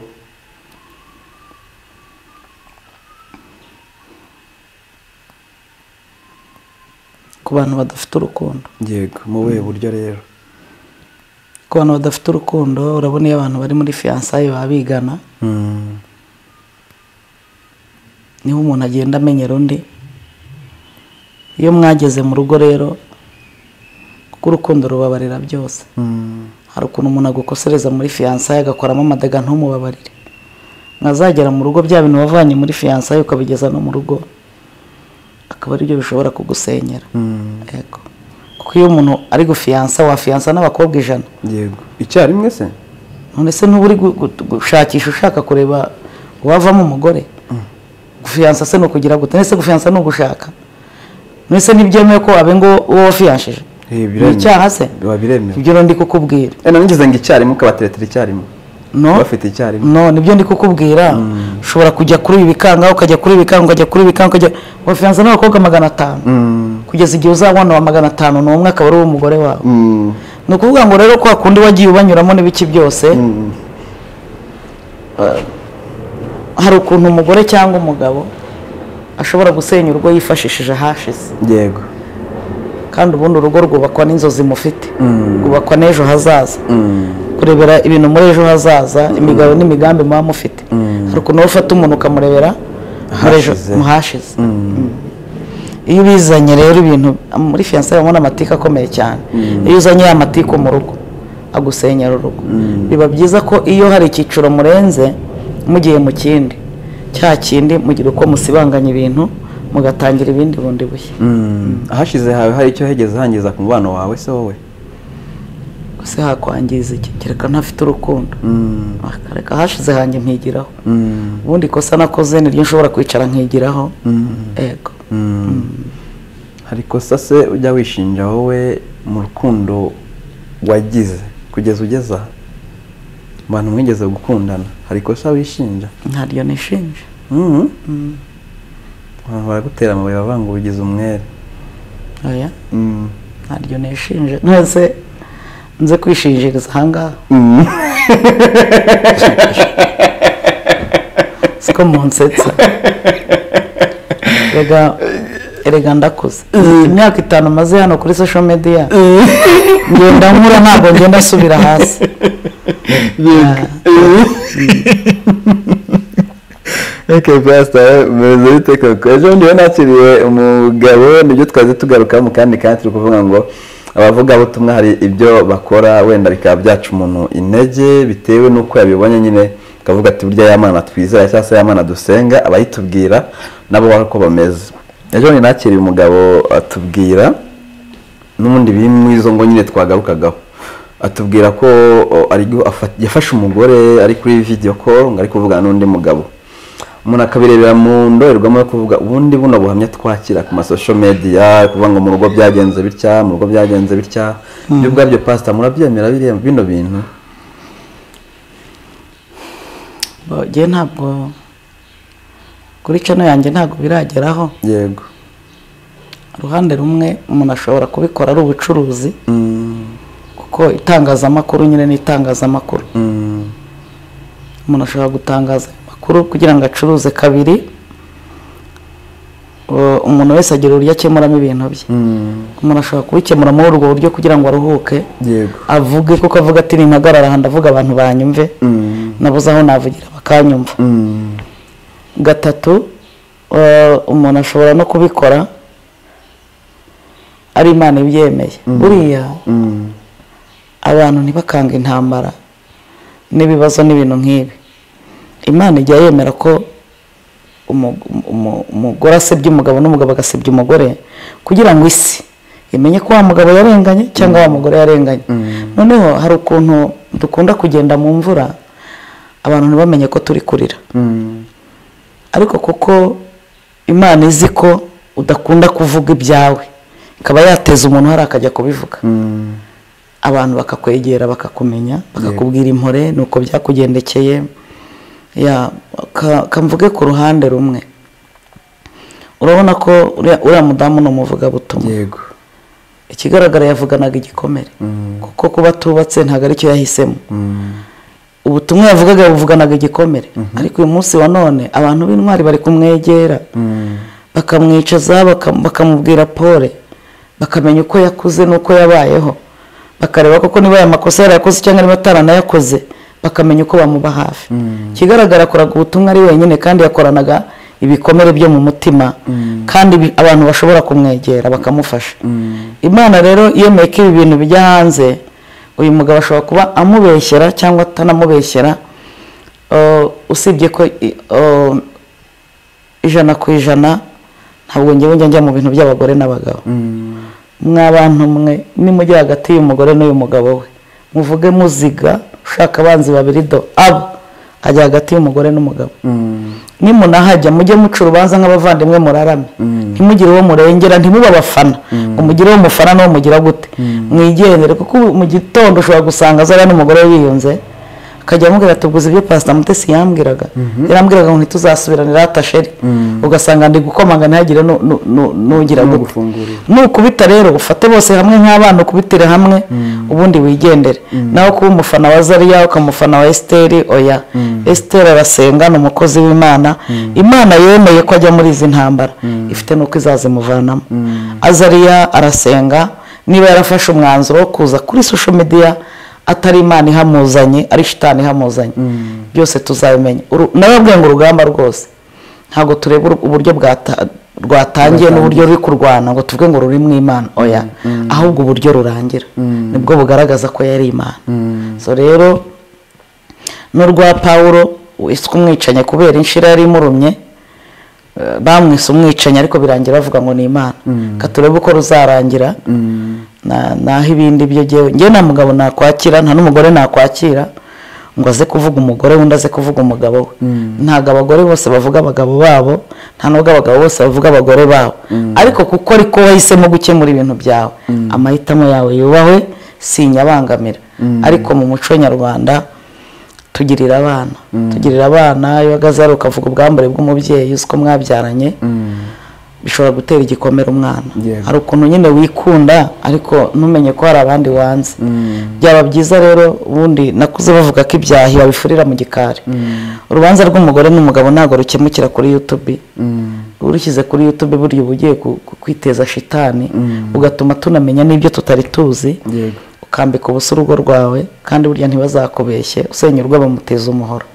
ku bantu badafite urukundo yego mu buhe buryo rero ku bantu badafite urukundo urabona iyo abantu bari muri fiyansaye baba bigana niho umuntu agenda amenyera undi iyo mwageze mu rugo rero kuko urukundo rubabarira byose hari ukuntu umuntu agukosereza muri fiyansaye agakoramo amadaga ntumubabarire mwazagera mu rugo bya bintu wavanye muri fiyansaye ukabigeza no mu rugo akaba aribyo bishobora kugusenyera yego kuko iyo umuntu ari gufiyansa wafiyansa n'abakobwa ijana yego icyarimwe se none se ntuba uri gu- gu- gushakisha ushaka kureba uwavamo umugore gufiyansa se ni ukugira gute nese gufiyansa ni ugushaka nese ntibyemewe ko abengo uwo wafiyanshije Eh, ni biremewe. icyaha se biba biremewe ibyo rero ndi kukubwira Eh, nanigeze ngo icyarimwe ukabateretera icyarimwe no bafite icyarimwe no nibyo ndi kukubwira ushobora kujya kuri ibi bikanga ukajya kuri ibi bikanga ukajya kuri ibi bikanga ukajya wafiyansa n'abakobwa magana atanu kugeza igihe uzabona wa magana atanu ni umwe akaba ari uw'umugore wawe Mm. ni ukuvuga ngo rero kwa kundi wagiye ubanyuramo n'ibiki byose eh, hari ukuntu umugore cyangwa umugabo ashobora gusenya urugo yifashishije ahashize yego kandi ubundi urugo rwubakwa n'inzozi mufite rwubakwa n'ejo hazaza kurebera ibintu muri ejo hazaza imigabo n'imigambi muba mufite hari ukuntu wowe ufata umuntu ukamurebera muri ejo- Ahashize. mu hashize iyo ubizanye rero ibintu muri fiyanse babona amatiku akomeye cyane iyo uzanye ya matiku mu rugo agusenyera urugo biba byiza ko iyo hari icyiciro murenze mugiye mu kindi cya kindi mugira uko musibanganya ibintu mugatangira ibindi bundi bushya Mm. ahashize hawe hari icyo hegeze hangiza ku mubano wawe se wowe ese hakwangiza iki kereka ntafite urukundo akareka hashize hanjye mpigiraho Mm. ubundi ikosa nakoze niryo nshobora kwicara nkigiraho ego hari ikosa se ujya wishinja wowe mu rukundo wagize kugeza ugeze aha Mu bantu mwigeze gukundana hari ikosa wishinja ntaryo nishinje Mhm. abantu baragutera amabuye bavuga ngo ubigize umwere oya Mm. ntaryo nishinje ntese nze kwishinjiriza ahangaha siko munsetsa erega erega ndakuze imyaka itanu maze hano kuri social media ngenda nkura ntabwo ngenda nsubira hasi Okay, Pastor, meze bite koko? Ejo ndiwe nakiriye umugabo nibyo twaze tugaruka mu kandi kandi turi kuvuga ngo abavugabutumwa hari ibyo bakora wenda bikaba byaca umuntu intege bitewe n'uko yabibonye nyine akavuga ati burya y'amana twizera cyangwa se y'amana dusenga abayitubwira nabo bari uko bameze ejo ndi nakiriye umugabo atubwira n'ubundi biri muri izo ngo nyine twagarukagaho atubwira ko o, ari gu- afa- yafashe umugore ari kuri video call ngo ari kuvugana n'undi mugabo umuntu akabirebera mu ndorerwamo yo kuvuga ubundi buno buhamya twakira ku masosho media kuvuga ngo mu rugo byagenze bitya mu rugo byagenze bitya ibyo ubwabyo pastor murabyemera biriya- bino bintu njye ntabwo kuri cano yanjye ntabwo birageraho yego uruhande rumwe umuntu ashobora kubikora ari ubucuruzi kuko itangazamakuru nyine ni itangazamakuru Mm. umuntu ashobora gutangaza amakuru kugira ngo acuruze kabiri u- umuntu wese agira uburyo akemuramo ibintu bye Mm. umuntu ashobora kubikemura muri urwo buryo kugira ngo aruhuke yego avuge kuko avuga ati nimpagarara aha ndavuga abantu banyumve Mm. nabuze aho navugira bakanyumva Mm. gatatu eh, umuntu ashobora no kubikora ari imana ibyemeye buriya Mm. abantu ntibakanga intambara n'ibibazo n'ibintu nk'ibi imana ijya yemera ko umu- umu- umugore asebya umugabo n'umugabo agasebya umugore kugira ngo isi imenye ko wa mugabo yarenganye cyangwa wa mugore yarenganye noneho hari ukuntu dukunda kugenda mu mvura abantu ntibamenye ko turi kurira Mm. ariko kuko imana izi ko udakunda kuvuga ibyawe ikaba yateza umuntu hari akajya kubivuga Mm. abantu bakakwegera bakakumenya bakakubwira impore ni uko byakugendekeye ya ka- kamvuge ku ruhande rumwe urabona ko uriya uriya mudamu ni umuvugabutumwa yego ikigaragara yavuganaga igikomere kuko kuba atubatse ntabwo aricyo yahisemo ubutumwa yavugaga yabuvuganaga igikomere ariko uyu munsi wa none abantu b'intwari bari kumwegera bakamwicaza bakam- bakamubwira pole bakamenya uko yakuze n'uko yabayeho bakareba koko niba aya makosa yarayakoze cyangwa niba ataranayakoze bakamenya uko bamuba hafi ikigaragara akoraga ubutumwa ari wenyine kandi yakoranaga ibikomere byo mu mutima kandi bi- abantu bashobora kumwegera bakamufasha imana rero yemeye ko ibi bintu bijya hanze uyu mugabo ashobora kuba amubeshyera cyangwa atanamubeshyera Uh, usibye ko i- uh, ijana ku ijana ntabwo ngewe njya njya mu bintu by'abagore n'abagabo mwa bantu mwe nimujya hagati y'umugore n'uyu mugabo we muvuge muziga ushaka abanzi babiri do abo ajya hagati y'umugore n'umugabo nimunahajya mujye muca urubanza nk'abavandimwe murarame ntimugire uwo murengera ntimuba abafana ngo mugire uwo mufana n'uwo mugira gute mwigendere kuko ubu mu gitondo ushobora gusanga zariya n'umugore we yiyunze akajya amubwira ati ubwo uzi ibyo pasita mutesi yambwiraga yarambwiraga ngo ntituzasubirane rata sheri ugasanga ndi gukomanga ntihagire nu- nu- nu- nugira gute gufungurira. nukubita rero ufate bose hamwe nk'abana ukubitire hamwe ubundi wigendere nawe kuba umufana wa zariya ukamufana wa esiteri oya esiteri arasenga ni umukozi w'imana imana yemeye ko ajya muri izi ntambara ifite n'uko izazimuvanamo azariya arasenga niba yarafashe umwanzuro wo kuza kuri social media atari imana ihamuzanye ari shitani ihamuzanye byose tuzabimenya Uru- narabwiye ngo urugamba rwose ntabwo tureba uru- uburyo bwata- rwatangiye n'uburyo ruri kurwana ngo tuvuge ngo ruri mu imana oya ahubwo uburyo rurangira nibwo bugaragaza ko yari imana so rero n'urwa pawulo wiswe umwicanyi kubera inshira yari imurumye eh, bamwise umwicanyi ariko birangira bavuga ngo ni imana ka turebe uko ruzarangira na- naho ibindi byo jyewe njyewe nta mugabo nakwakira nta n'umugore nakwakira ngo aze kuvuga umugore wundi aze kuvuga umugabo we ntabwo abagore bose bavuga abagabo babo nta nubwo abagabo bose bavuga abagore babo ariko kuko ariko wahisemo gukemura ibintu byawe amahitamo yawe yubahwe sinyabangamira ariko mu muco nyarwanda tugirira abana tugirira abana iyo uhagaze hariya ukavuga ubwambure bw'umubyeyi uzi ko mwabyaranye bishobora gutera igikomere umwana Yego. hari ukuntu nyine wikunda ariko ntumenye ko hari abandi wanze byaba byiza rero ubundi nakuze bavuga ko ibyahi babifurira mu gikari urubanza rw'umugore n'umugabo ntabwo rukemukira kuri yutubi urushyize kuri yutubi burya uba ugiye ku- ku- kwiteza shitani ugatuma tunamenya n'ibyo tutari tuzi Yego. ukambika ubusa urugo rwawe kandi burya ntibazakubeshye usenya urugo bamuteza umuhoro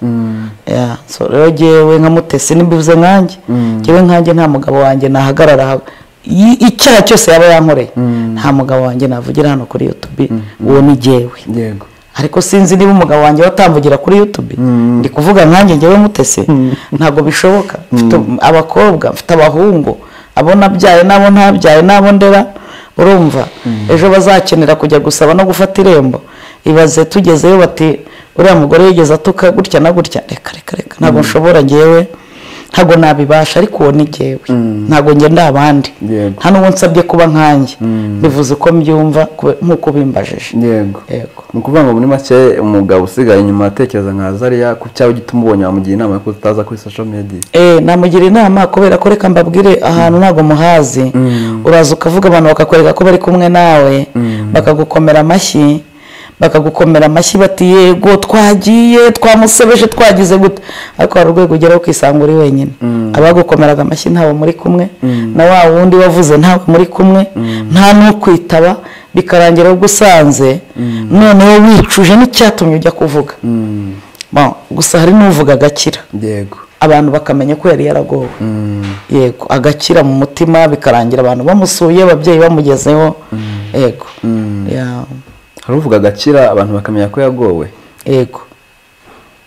Ya, so rero jyewe nka mutesi nimbivuze nkanjye jyewe nkanjye nta mugabo wanjye nahagarara ha- i- icyaha cyose yaba yankoreye nta mugabo wanjye navugira hano kuri youtube uwo ni jyewe yego ariko sinzi niba umugabo wanjye watamvugira kuri youtube ndi kuvuga nkanjye njyewe mutese ntabwo bishoboka mfite abakobwa mfite abahungu abo nabyaye n'abo ntabyaye n'abo ndera urumva ejo bazakenera kujya gusaba no gufata irembo ibaze tugezeyo bati uriya mugore yigeze atuka gutya na gutya reka reka reka ntabwo nshobora njyewe ntabwo nabibasha ariko uwo ni njyewe ntabwo njye ndi abandi Yego. nta n'uwo nsabye kuba nkanjye bivuze uko mbyumva kube- nk'uko bimbajije yego yego ni ukuvuga ngo muri make umugabo usigaye inyuma atekereza nka zariya ku cyaba gituma ubonye wamugira inama yo kutaza kuri social media Eh, namugira inama kubera ko reka mbabwire ahantu ntabwo muhazi uraza ukavuga abantu bakakwereka ko bari kumwe nawe bakagukomera amashyi bakagukomera amashyi bati yego twagiye twamusebeje twagize gute ariko hari urwego ugeraho ukisanga uri wenyine abagukomeraga amashyi ntawe muri kumwe na wa wundi wavuze ntawe muri kumwe nta n'ukwitaba bikarangira ugusanze noneho wicuje n'icyatumye ujya kuvuga Bon, gusa hari n'uvuga agakira yego abantu bakamenya ko yari yaragowe yego agakira mu mutima bikarangira abantu bamusuye ababyeyi bamugezeho yego Ya- hari uvuga agakira abantu bakamenya ko yagowe yego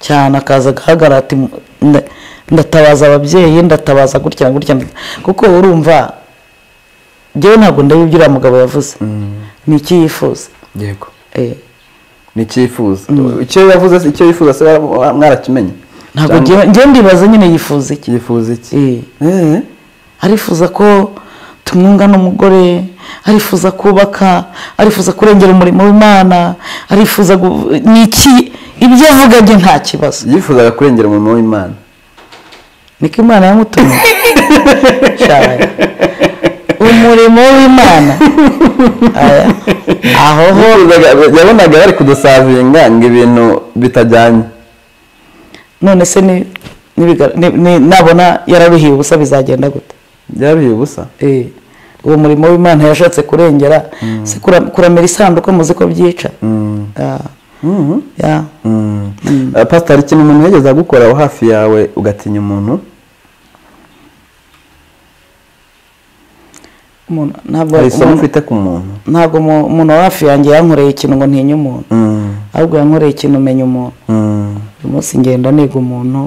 cyane akaza agaragara ati "Nda- ndatabaza ababyeyi ndatabaza gutya na gutya ndata-" kuko urumva njyewe ntabwo ndeba ibyo uriya mugabo yavuze ni iki yifuza yego Eh, ni icyifuzo icyo yavuze icyo yifuza se mwarakimenye ntabwo Cyangwa njyewe njyewe ndibaza nyine yifuza iki cyifuza iki Eh. Eh, arifuza ko tu- tumwunga n'umugore arifuza kubaka arifuza kurengera umurimo w'imana arifuza gu- ni iki ibyo avuga bye nta kibazo yifuzaga kurengera umurimo w'imana niko imana yamutumye Shabaye. umurimo w'imana Aya. aho ho Yifuzaga- yabonaga bari kudusavinga ngo ibintu bitajyanye none se ni- nibiga- ni- ni- nabona yararuhiye ubusa bizagenda gute byaruye ubusa Eh, uwo murimo w'imana yashatse kurengera se kura- kuramira isanduku muzi ko byica Ah, yeah. Ah, pastor hari ikintu umuntu yigeze agukora aho hafi yawe ugatinya umuntu Umuntu- ntabwo hari isomo umuntu- ufite ku muntu ntabwo umu- umuntu wa hafi yanjye yankoreye ikintu ngo ntinye umuntu Mm, ahubwo yankoreye ikintu menya umuntu mm, uyu munsi ngenda niga umuntu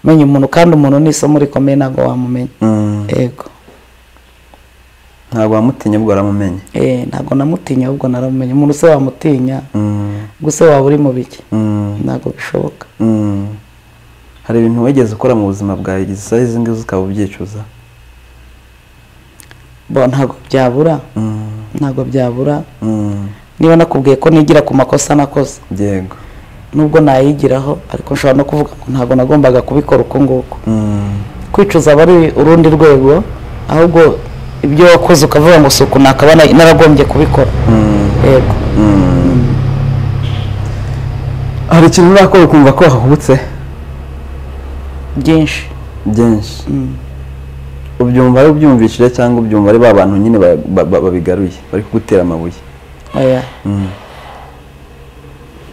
menya umuntu kandi umuntu ni isomo rikomeye ntabwo wamumenya mm. yego ntabwo wamutinye ubwo waramumenye Eh, ntabwo namutinya ahubwo naramumenye umuntu se wamutinya Mm, gusa waba uri mu biki mm, ntabwo bishoboka mm. hari ibintu wigeze ukora mu buzima bwawe igihe izi ngizi ukaba ubyicuza bo ntabwo byabura Mm, ntabwo byabura mm. niba nakubwiye ko nigira ku makosa nakoze yego nubwo nayigiraho ariko nshobora no kuvuga ngo ntabwo nagombaga kubikora uko nguko Mm, kwicuza aba ari urundi rwego ahubwo ibyo wakoze ukavuga ngo suku nakaba na- naragombye kubikora mm, yego mm. hari ikintu urakora ukumva ko wahubutse byinshi byinshi Mm. ubyumva ari ubyumvishije cyangwa ubyumva ari ba bantu nyine ba- ba- ba- babigaruye bari kugutera amabuye oya Mm,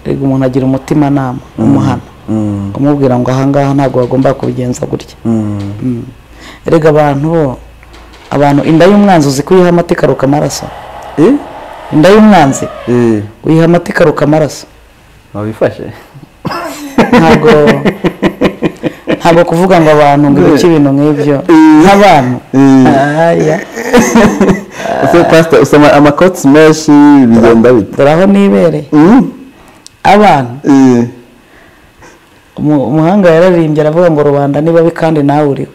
rego umuntu agira umutimanama umuhana mm, umubwira ngo ahangaha ntabwo wagomba kubigenza gutya mm. Mm. erega abantu bo abantu inda y'umwanzi uzi ko uyiha amata ikaruka amaraso Eh? inda y'umwanzi Eh, uyiha amata ikaruka amaraso wabifashe ntabwo ntabwo kuvuga ngo abantu ngo ibice ibintu nk'ibyo nk'abantu Eh. Aya. Ese pastor usoma amakotsi menshi bigenda bite dore aho nibereye Mm, abantu eh, umu- umuhanga yararirimbye aravuga ngo rubanda ni babi kandi nawe uriwe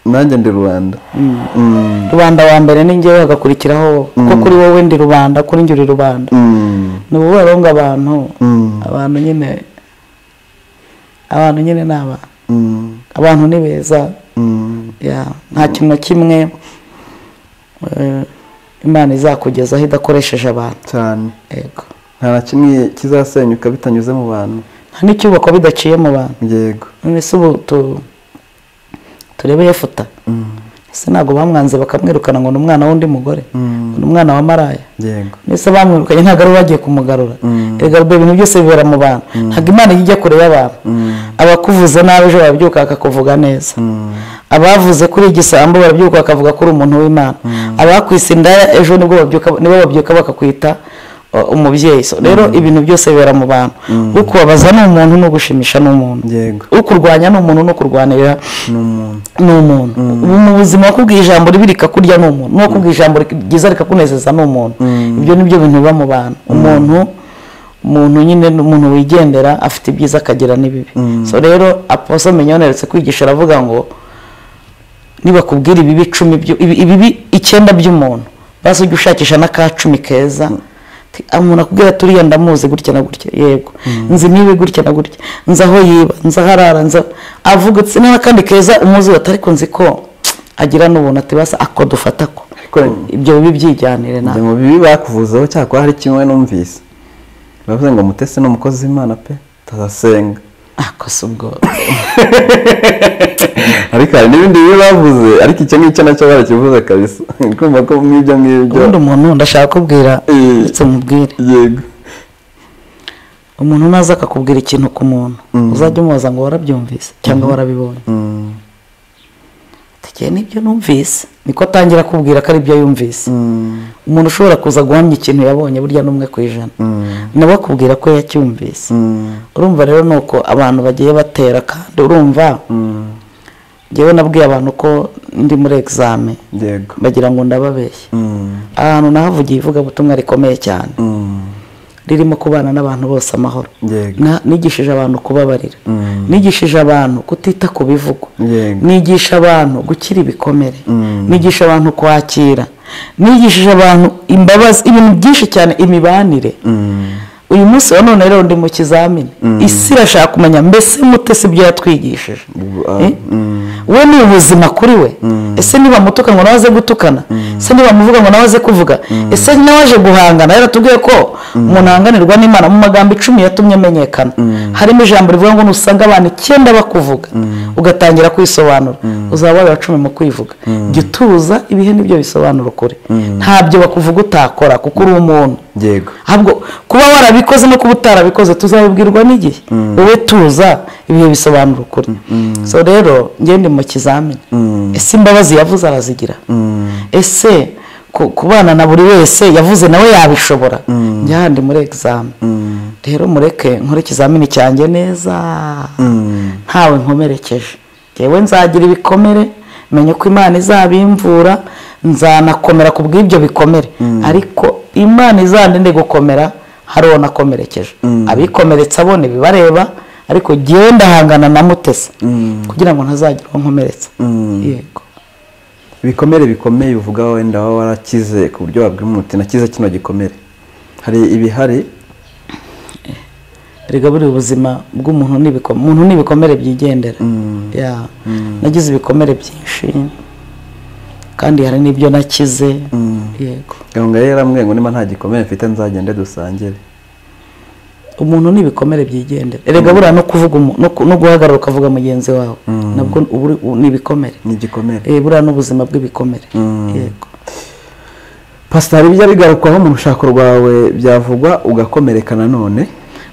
nanjye ndi rubanda Mm. Mm, rubanda wa mbere ni njyewe hagakurikiraho wowe kuko kuri wowe ndi rubanda kuri njye uri rubanda mm, ni ukuvuga rero ngo abantu mm, abantu nyine abantu nyine ni abantu mm, abantu ni beza mm. ya nta kintu na kimwe eh, imana izakugezaho idakoresheje abantu cyane yego nta na kimwe kizasenyuka bitanyuze mu bantu nta n'icyubakwa bidaciye mu bantu yego none se ubu tu turebe yefuta Mm, ese ntabwo bamwanze bakamwirukana ngo ni umwana w'undi mugore mm, ni umwana wa maraya yego mbese bamwirukanye ntabwo ari we bagiye kumugarura Mm. erega rwe ibintu byose bibera mu bantu ntabwo imana ijya ijya kure y'abantu Mm, abakuvuze nabi ejo barabyuka bakakuvuga neza mm, abavuze kuri igisambo barabyuka bakavuga ko uri umuntu w'imana abakwise inda ejo nibwo babyuka nibo babyuka bakakwita uh, umubyeyi So, rero ibintu byose bibera mu bantu ukubabaza ni umuntu n'ugushimisha ni umuntu yego ukurwanya ni umuntu n'ukurwanirira ni umuntu ni umuntu mu buzima wakubwiye ijambo ribi rikakurya ni umuntu n'uwakubwiye ijambo ryiza rikakunezeza ni umuntu ibyo ni byo bintu biba mu bantu umuntu umuntu nyine ni umuntu wigendera afite ibyiza akagira n'ibibi so rero aposo minyoni aherutse kwigisha aravuga ngo nibakubwira ibibi icumi byo- ibi- ibibi icyenda by'umuntu basi ujye ushakisha n'aka cumi keza Ti- "Ah, umuntu akubwira ati uriya ndamuzi gutya na gutya yego nzi niwe gutya na gutya nzi aho yiba nzi aho arara nzi aho-" avuga ati n'akandi keza umuzi we ati ariko nzi ko agira n'ubuntu ati basi ako dufata ko Ariko ibyo bibi byijyanire njye nawe mu bibi bakuvuzeho cyakora hari kimwe numvise bavuze ngo mutese ni umukozi w'imana pe tazasenga ako si ubwo ariko hari n'ibindi bibi bavuze ariko icyo ngicyo nacyo barakivuze kabisa kumva ko nk'ibyo ngibyo ubundi umuntu ndashaka kubwira Eh. ndetse mubwire yego umuntu naza akakubwira ikintu ku muntu uzajya umubaza ngo warabyumvise cyangwa warabibonye Mm, tugiye nibyo numvise niko atangira kubwira ko ari byo yumvise mm, umuntu ushobora kuza guhamya ikintu yabonye burya n'umwe ku ijana mm, nawe akubwira ko yacyumvise mm, urumva rero ni uko abantu bagiye batera kandi urumva mm, ngewe nabwiye abantu ko ndi muri egizame yego bagira ngo ndababeshye Mm, ahantu nahavugiye ivugabutumwa rikomeye cyane mm, ririmo kubana n'abantu bose amahoro Yego. Na- nigishije abantu kubabarira Mm. nigishije abantu kutita ku bivugwa Yego. nigisha abantu gukira ibikomere Mm. nigisha abantu kwakira nigishije abantu imbabazi ibintu byinshi cyane imibanire Mm. uyu munsi wa none rero ndi mu kizamini isi irashaka kumenya mbese mute si ibyo yatwigishije Ubu, ah, Eh? we ni ubuzima kuri we ese niba mutuka ngo nawe aze gutukana ese niba muvuga ngo nawe aze kuvuga ese nawe aje guhangana yaratubwiye ko umuntu ahanganirwa n'imana mu magambo icumi yatumye amenyekana harimo ijambo rivuga ngo nusanga abantu icyenda bakuvuga ugatangira kwisobanura uzaba wabaye uwa cumi mu kwivuga jya utuza ibihe nibyo bisobanura ukuri ntabyo bakuvuga utakora kuko uri umuntu Yego. ahubwo kuba warabikoze no kuba utarabikoze tuzabibwirwa n'igihe wowe tuza ibihe bisobanura ukuri so rero njye ndi mu kizamini ese imbabazi yavuze arazigira ese ku- kubana na buri wese yavuze nawe yabishobora njye aha ndi muri egizame rero mureke nkore ikizamini cyanjye neza ntawe nkomerekeje yewe nzagira ibikomere menye ko imana izabimvura nzanakomera ku bw'ibyo bikomere ariko imana izandinde gukomera hari uwo nakomerekeje abikomeretsa abona ibibareba ariko genda hangana na mutesa kugira ngo ntazagira uwo nkomeretsa yego ibikomere bikomeye uvuga wenda waba warakize ku buryo wabwira umuntu uti nakize kino gikomere hari ibihari erega buriya ubuzima bw'umuntu ni ibiko- umuntu ni ibikomere byigendera Ya. nagize ibikomere byinshi kandi hari n'ibyo nakize yego gahunda yari yaramubwiye ngo niba nta gikomere mfite nzagende dusangire umuntu ni ibikomere byigendera erega buriya no kuvuga umu- no ku- no guhagarara ukavuga mugenzi wawe nabwo ubu- u- ni ibikomere ni igikomere Eh, buriya n'ubuzima bw'ibikomere yego pasita hari ibijya bigarukwaho mu rushako rwawe byavugwa ugakomereka nanone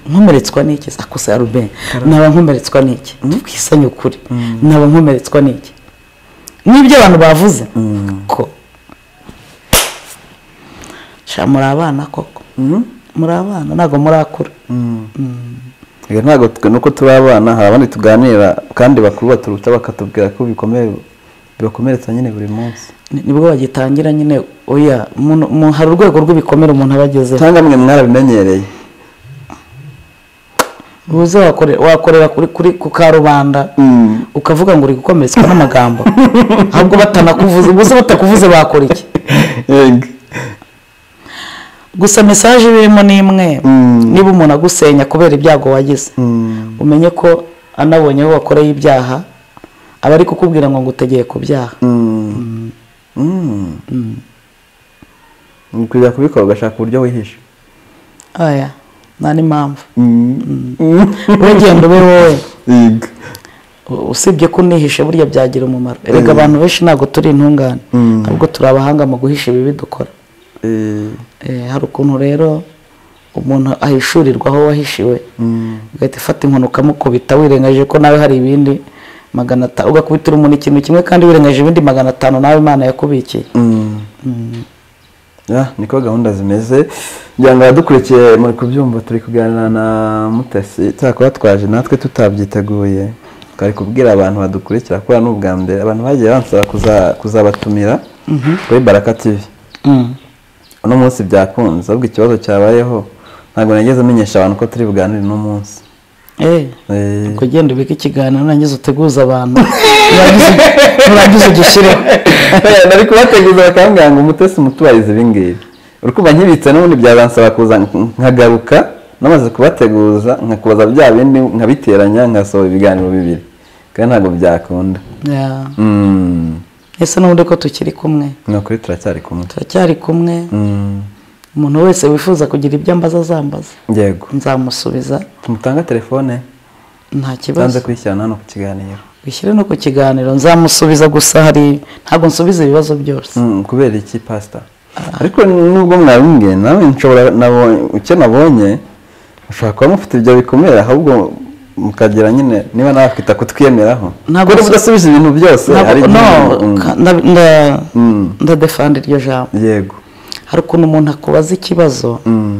nkomeretswa n'iki akose arubeni naba nkomeretswa n'iki twisanye ukuri naba nkomeretswa n'iki n'ibyo abantu bavuze ko sha muri abana koko muri abana ntabwo murakura Reka ntabwo twe- nuko turi abana hari abandi tuganira kandi bakuru baturuta bakatubwira ko bikomeye bibakomeretsa nyine buri munsi Ni- nibwo bagitangira nyine oya muno- mu- hari urwego rw'ibikomere umuntu aba agezeho cyangwa mwe mwarabimenyereye uze wakore- wakorera kuri kuri ku karubanda ukavuga ngo uri gukomeretswa n'amagambo ahubwo batanakuvuze ubuze batakuvuze bakora iki Yego. gusa mesaje birimo ni imwe Mm. niba umuntu agusenya kubera ibyago wagize Mm. umenye ko anabonye aho wakoreye ibyaha aba ari kukubwira ngo ngutegeye ku byaha Mm. Mm. Ni kujya kubikora ugashaka uburyo wihisha aya nta n'impamvu wegenda ube wowe Yego. U- usibye ko unihishe burya byagira umumaro erega abantu benshi ntabgo turi intungane Mm. ahubwo turi abahanga mu guhisha ibibi dukora Eh, Eh, hari ukuntu rero umuntu ahishurirwa aho wahishiwe mm. ugahita ufata inkoni ukamukubita wirengagije ko nawe hari ibindi magana atanu ugakubitira umuntu ikintu kimwe kandi wirengagije ibindi magana atanu nawe imana yakubikiye Mm. Ya, niko gahunda zimeze kugira ngo abadukurikiye muri kubyumva turi kuganira na mutesi cyakora twaje natwe tutabyiteguye twari kubwira abantu badukurikira kubera ni ubwa mbere abantu bagiye bansaba kuza- kuzabatumira kuri baraka tv Mm. uno munsi byakunze ahubwo ikibazo cyabayeho ntabwo nageze amenyesha abantu ko turi buganire uno munsi Eh, Eh, kugenda ubika ikiganiro urangiza uteguza abantu urangize- urangize ugishireho nari kubateguza bakambwira ngo umutesi mutubarize ibi ngibi uri kumva nkibitse n'ubundi byabansaba kuza nkagaruka namaze kubateguza nkakubaza bya bindi nkabiteranya nkasohora ibiganiro bibiri kandi ntabwo byakunda Ya. Mm, ese n'ubundi ko tukiri kumwe ni ukuri turacyari kumwe turacyari kumwe Mm, umuntu wese wifuza kugira ibyo ambaza azambaza yego nzamusubiza tumutange telefone nta kibazo zanze kwishyirana hano ku kiganiro bishyire no ku kiganiro nzamusubiza gusa hari ntabwo nsubiza ibibazo byose Mm, kubera iki pasita ariko nubwo mwabimbwiye nawe nshobora nabonye icyo nabonye ushobora kuba mufite ibyo bikomere ahubwo mukagira nyine niba nawe afite kutwiyemeraho Ntabwo kuri si- mudasubije ibintu byose hari Ntabwo- no igihe- Mm, ka- nda- nda- Mm. ndadefanda iryo jambo yego hari ukuntu umuntu akubaza ikibazo Mm,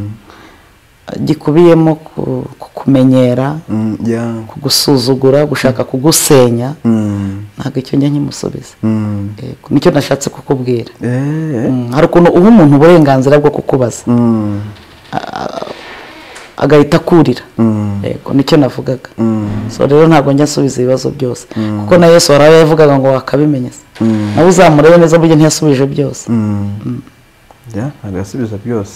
gikubiyemo ku- kukumenyera mm, ya. kugusuzugura gushaka kugusenya Mm, ntabwo icyo njya nkimusubiza mm. Yego, nicyo nashatse kukubwira Eh, eh. Mm, hari ukuntu uha umuntu uburenganzira bwo kukubaza Mm, Ah, agahita akurira Mm. yego nicyo navugaga Mm. so rero ntabwo njya nsubiza ibibazo byose kuko na yesu warabe yavugaga ngo wakabimenya se Mm. nawe uzamurebe neza buryo ntiyasubije byose Mm. Yeah, agasubiza byose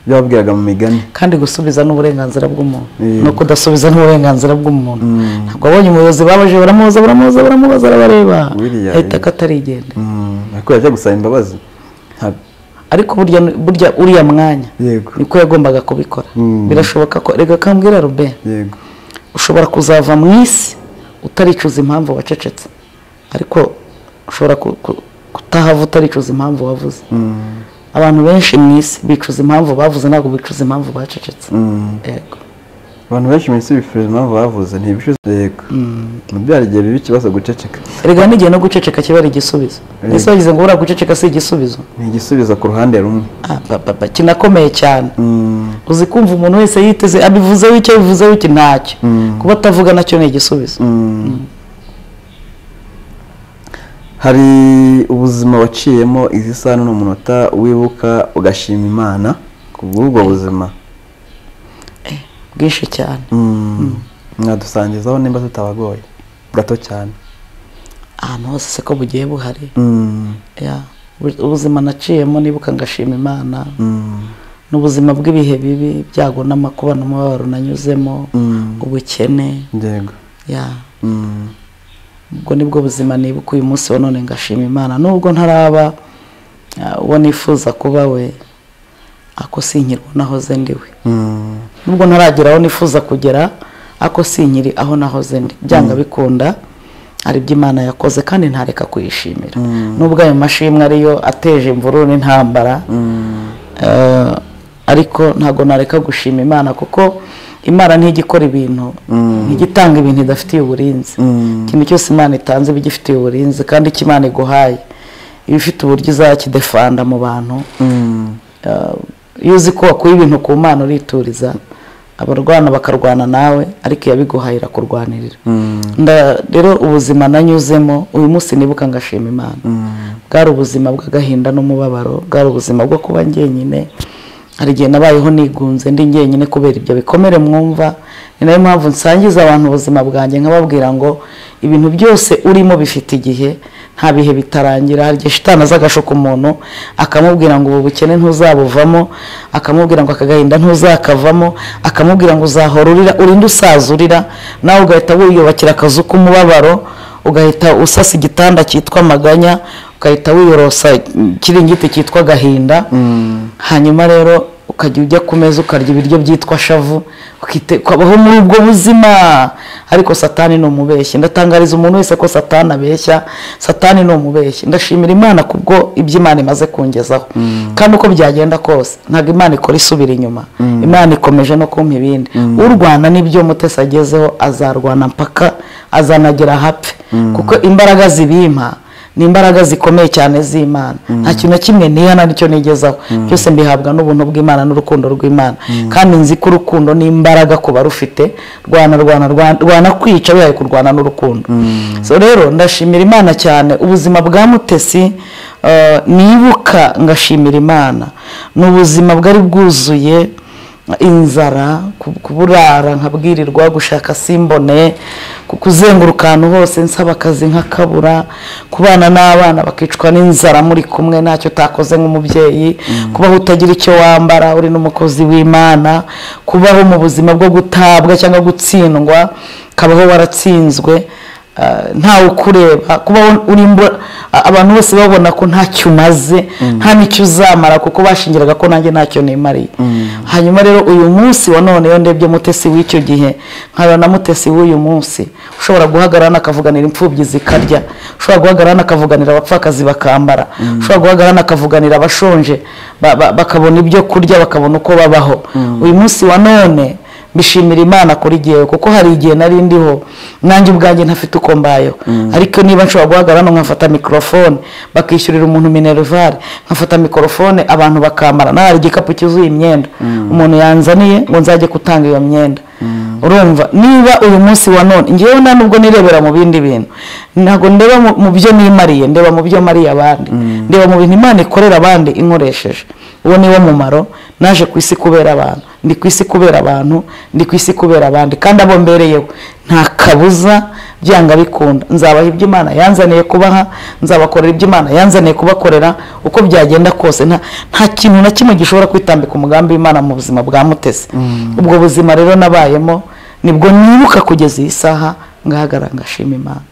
ibyo babwiraga mu migani kandi gusubiza n'uburenganzira bw'umuntu Yego. no kudasubiza n'uburenganzira bw'umuntu Mm. ntabwo abonye umuyobozi babaje baramubaza baramubaza baramubaza arabareba Biriya, ahita yego. akatarigenda Mm, ariko yajya gusaba imbabazi Nta- ariko burya burya uriya mwanya yego niko yagombaga kubikora Mm. birashoboka ko reka kambwira robert yego ushobora kuzava mu isi utaricuza impamvu wacecetse ariko ushobora ku- ku- kutahava utaricuza impamvu wavuze Mm, abantu benshi mu isi bicuza impamvu bavuze ntabwo bicuza impamvu bacecetse mm. yego abantu benshi mu isi bifuza impamvu bavuze ntibishuze yego mubyara igihe biba ikibazo guceceka erega n'igihe no guceceka kiba ari igisubizo ese wagize ngo buriya guceceka si igisubizo ni igisubizo ku ruhande rumwe Ah, ba- ba- ba, kinakomeye cyane Mm, uzi kumva umuntu wese yiteze abivuzeho icyo bivuzeho iki ntacyo Mm. kuba atavuga nacyo ni igisubizo mm. hari ubuzima waciyemo izi saha n'umunota wibuka ugashima imana ku bw'ubwo buzima bwinshi cyane Mm. mwadusangizaho nimba tutabagoye gato cyane ahantu hose se ko bugiye buhari Mm, Ya, ubu- ubuzima naciyemo nibuka ngashima imana mm, n'ubuzima bw'ibihe bibi ibyago n'amakuba n'umubabaro nanyuzemo mm. ubukene yego ya Mm, ubwo nibwo buzima nibuka uyu munsi wa none ngashima imana nubwo ntaraba ah, uwo nifuza kuba we ako sinkiri aho nahoze ndiwe mm, nubwo ntaragera aho nifuza kugera ako sinkiri aho nahoze ndi byanga bikunda hari ibyo imana yakoze kandi ntareka kuyishimira Mm. nubwo ayo mashimwe ariyo ateje imvururu n'intambara mm. Eh, ariko ntabwo nareka gushima imana kuko imana ntijya ikora ibintu ntijya itanga ibintu idafitiye uburinzi Mm. ikintu cyose imana itanze iba igifitiye uburinzi kandi icyo imana iguhaye iba ifite uburyo izakidefanda mu bantu Mm. Eh, iyo uzi ko wakuye ibintu ku mana urituriza abarwana bakarwana nawe ariko iyabiguhaye irakurwanirira Mm. Nda- rero ubuzima nanyuzemo uyu munsi nibuka ngashima imana Mm. bwari ubuzima bw'agahinda n'umubabaro bwari ubuzima bwo kuba njyenyine hari igihe nabayeho nigunze ndi njyenyine kubera ibyo bikomere mwumva ni nayo mpamvu nsangiza abantu ubuzima bwanjye nkababwira ngo ibintu byose urimo bifite igihe nta bihe bitarangira hari igihe shitani aza agashuka umuntu akamubwira ngo ubu bukene ntuzabuvamo akamubwira ngo aka gahinda ntuzakavamo akamubwira ngo uzahora urira urinde usaza urira nawe ugahita wiyubakira akazu k'umubabaro ugahita usasa igitanda cyitwa amaganya ugahita wiyorosa ikiringiti cyitwa agahinda hanyuma rero ukajya ujya ku meza ukarya ibiryo byitwa shavu ukite- ukabaho muri ubwo buzima ariko satani ni umubeshyi ndatangariza umuntu wese ko satani abeshya satani ni umubeshyi ndashimira imana kubwo ibyo imana imaze kungezaho kandi uko byagenda kose ntabwo imana ikora isubira inyuma imana ikomeje no kumpa ibindi urwana n'ibyo mutesi agezeho azarwana mpaka azanagera hapfe kuko imbaraga zibimpa ni imbaraga zikomeye cyane z'imana nta kintu na kimwe nihana nicyo nigezaho byose mbihabwa n'ubuntu bw'imana n'urukundo rw'imana kandi nzi ko urukundo ni imbaraga ku barufite rwana rwana rwana rwana kwica bihaye kurwana n'urukundo so rero ndashimira imana cyane ubuzima bwa mutesi eh, nibuka ngashimira imana ni ubuzima bwari bwuzuye inzara ku- kuburara nkabwirirwa gushaka simbone ku- kuzenguruka ahantu hose nsaba akazi nkakabura kubana n'abana bakicwa n'inzara muri kumwe ntacyo utakoze nk'umubyeyi kubaho utagira icyo wambara uri n'umukozi w'imana kubaho mu buzima bwo gutabwa cyangwa gutsindwa kabaho waratsinzwe ah, ntawe ukureba kubaho uri imbu- a- abantu bose babona ko ntacyo umaze nta n'icyo uzamara kuko bashingiraga ko nanjye ntacyo nimariye hanyuma rero uyu munsi wa none iyo ndebye mutesi w'icyo gihe nkabona na mutesi w'uyu munsi ushobora guhagarara anakavuganira imfubyi zikarya ushobora guhagarara anakavuganira abapfakazi bakambara ushobora guhagarara anakavuganira abashonje ba- ba- bakabona ibyo kurya bakabona uko babaho uyu munsi wa none mbishimira imana kuri jyewe kuko hari igihe nari ndiho nanjye ubwanjye ntafite uko mbayeho ariko niba nshobora guhagarara hano nkafata mikorofone bakishyurira umuntu minerivare nkafata mikorofone abantu bakambara nawe hari igikapu cyuzuye imyenda umuntu yanzaniye ngo nzajye gutanga iyo myenda urumva niba uyu munsi wa none ngewe nta nubwo nirebera mu bindi bintu ntabwo ndeba mu- mu byo nimariye ndeba mu byo mariye abandi ndeba mu bintu imana ikorera abandi inkoresheje uwo ni wo mumaro naje ku isi kubera abantu ndi ku isi kubera abantu ndi ku isi kubera abandi kandi abo mbereyeho nta kabuza byanga bikunda nzabaha ibyo imana yanzaniye kubaha nzabakorera ibyo imana yanzaniye kubakorera uko byagenda kose nta nta kintu na kimwe gishobora kwitambika umugambi w'imana mu buzima bwa mutesi ubwo buzima rero nabayemo nibwo nibuka kugeza iyi saha ngahagarara ngashima imana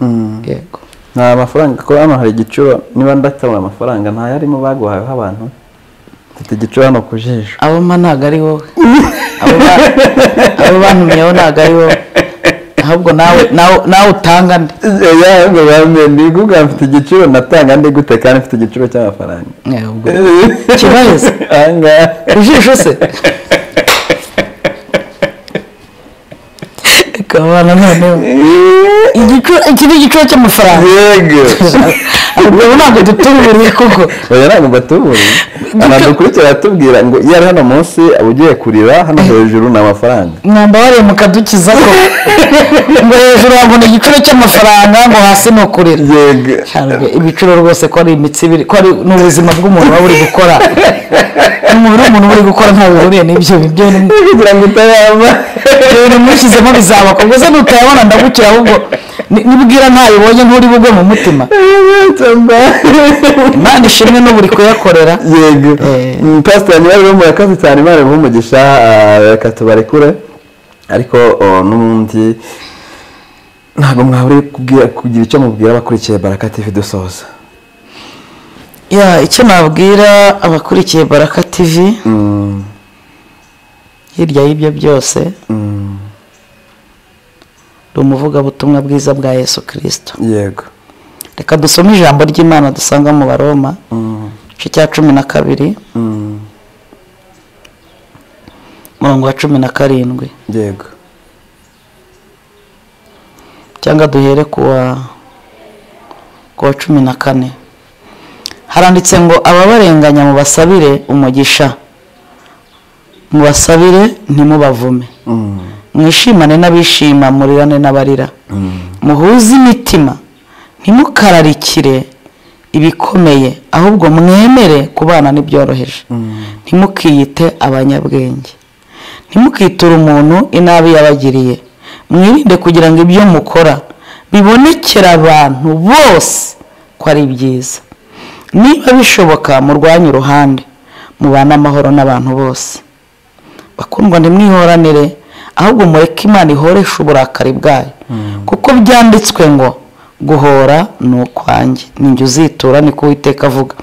yego nta mafaranga kuko hano hari igiciro niba ndatabona amafaranga ntayarimo baguhayeho abantu mfite igiciro hano ku jisho abo mba ntabwo ari wowe Abo ba- abo bantumyeho ntabwo ari wowe ahubwo nawe nawe- nawe utanga nde yego bamwe ni kuvuga mfite igiciro natanga ndi gute kandi mfite igiciro cy'amafaranga Eh, ubwo Kibazo. ahangaha ijisho se kabana noneho Igicu- iki ni igiciro cy'amafaranga yego ubwo ntabwo dutuburiye koko oya ntabwo mbatuburiye anadukurikira aratubwira ngo iyo ari hano munsi uba ugiye kurira hano hejuru ni amafaranga mwamba wareye mukadukiza ko ngo hejuru wabona igiciro cy'amafaranga ngo hasi ni ukurira yego Cyane, ibiciro rwose ko ari imitsi ibiri ko ari ni ubuzima bw'umuntu uba buri gukora umubiri w'umuntu uba uri gukora ntawe bihuriye n'ibyo ibyo ni- kugira ngo utayama ibyo nimushyizemo bizaba ko mbese nutayabona ndagukira ahubwo ni- nibwira ntayibonye nturi bugwe mu mutima cyangwa imana ishimwe n'ubu uri kuyakorera yego Eh. Mm, pastor niba rero murakoze cyane imana imuhe umugisha ah, reka tubarekure ariko oh, n'ubundi ntabwo mwabure kubwira kugira icyo mubwira abakurikiye baraka tv dusoza ya icyo nabwira abakurikiye baraka tv Mm, hirya y'ibyo byose mm, ni umuvugabutumwa bwiza bwa yesu kirisito yego reka dusome ijambo ry'imana dusanga mu baroma Mm, igice cya cumi na kabiri mm, umurongo wa cumi na karindwi yego cyangwa duhere ku wa ku wa cumi na kane haranditse ngo ababarenganya mubasabire umugisha mubasabire ntimubavume Mm, mwishimane n'abishima murirane n'abarira mm, muhuze imitima ntimukararikire ibikomeye ahubwo mwemere kubana n'ibyoroheje mm, ntimukiyite abanyabwenge ntimukiture umuntu inabi yabagiriye mwirinde kugira ngo ibyo mukora bibonekere abantu bose ko ari byiza niba bishoboka murwanye uruhande mubane amahoro n'abantu bose bakundwa ntimwihoranire ahubwo mureke imana ihoreshe uburakari bwayo kuko byanditswe ngo guhora ni ukwanjye ninjye uzitura niko uwiteka avuga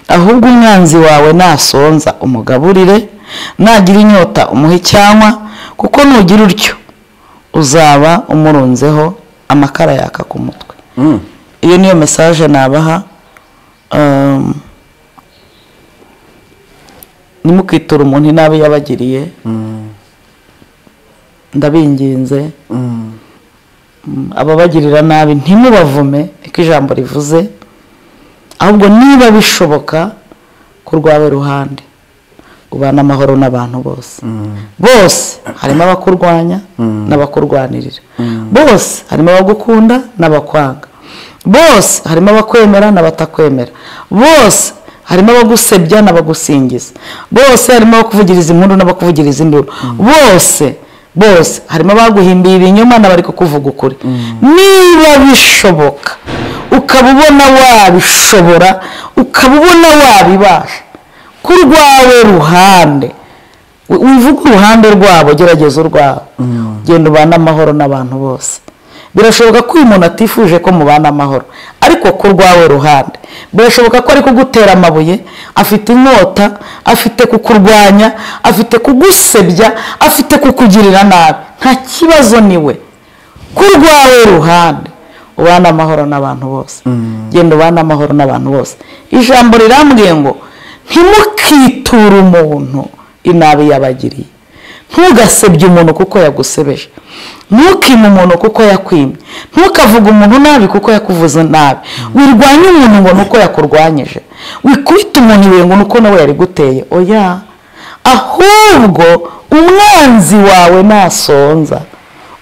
ahubwo umwanzi wawe nasonza umugaburire nagira inyota umuhe icyanywa kuko nugira utyo uzaba umurunzeho amakara yaka ku mutwe mm. iyo niyo mesaje nabaha um, ntimukiture umuntu inabi yabagiriye ndabinginze Mm, mm, ababagirira nabi ntimubavume niko ijambo rivuze ahubwo niba bishoboka ku rwawe ruhande ubana amahoro n'abantu bose bose harimo abakurwanya n'abakurwanirira bose harimo abagukunda n'abakwanga bose harimo abakwemera n'abatakwemera bose harimo abagusebya n'abagusingiza bose harimo abakuvugiriza impundu n'abakuvugiriza induru bose bose harimo abaguhimbiye ibinyoma n'abari kukuvuga ukuri niba bishoboka ukaba ubona wabishobora ukaba ubona wabibasha ku rwawe ruhande wi- wivuge uruhande rwabo gerageza urwabo genda ubane amahoro n'abantu bose birashoboka ko uyu muntu atifuje ko mubana amahoro ariko ku rwawe ruhande birashoboka ko ari kugutera amabuye afite inkota afite kukurwanya afite kugusebya afite kukugirira nabi nta kibazo ni we ku rwawe ruhande ubane amahoro n'abantu bose genda ubane amahoro n'abantu bose ijambo rirambwiye ngo ntimukiture umuntu inabi yabagiriye ntugasebye umuntu kuko yagusebeje ntukime umuntu kuko yakwimye ntukavuge umuntu nabi kuko yakuvuze nabi wirwanye umuntu ngo ni uko yakurwanyije wikubite umuntu ibuye ngo ni uko nawe yariguteye oya ahubwo umwanzi wawe nasonza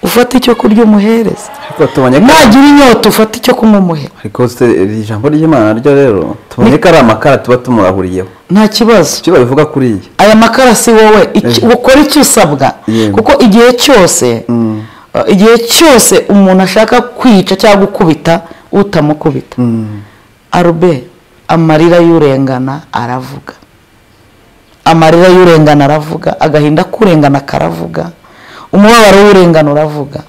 ufate icyo kurya umuhereza ariko tubonye ko nagira inyota ufate icyo kunywa umuhe ariko se iri jambo ry'imana ryo rero tubonye ko ari amakara tuba tumurahuriyeho nta kibazo icyo babivuga kuri iyi aya makara si wowe icyo- Eh. ukora icyo usabwa Yego. kuko igihe cyose Mm. uh, igihe cyose umuntu ashaka kwica cyangwa gukubita utamukubita arube amarira y'urengana aravuga amarira y'urengana aravuga agahinda k'urengana karavuga umubabaro w'urengana uravuga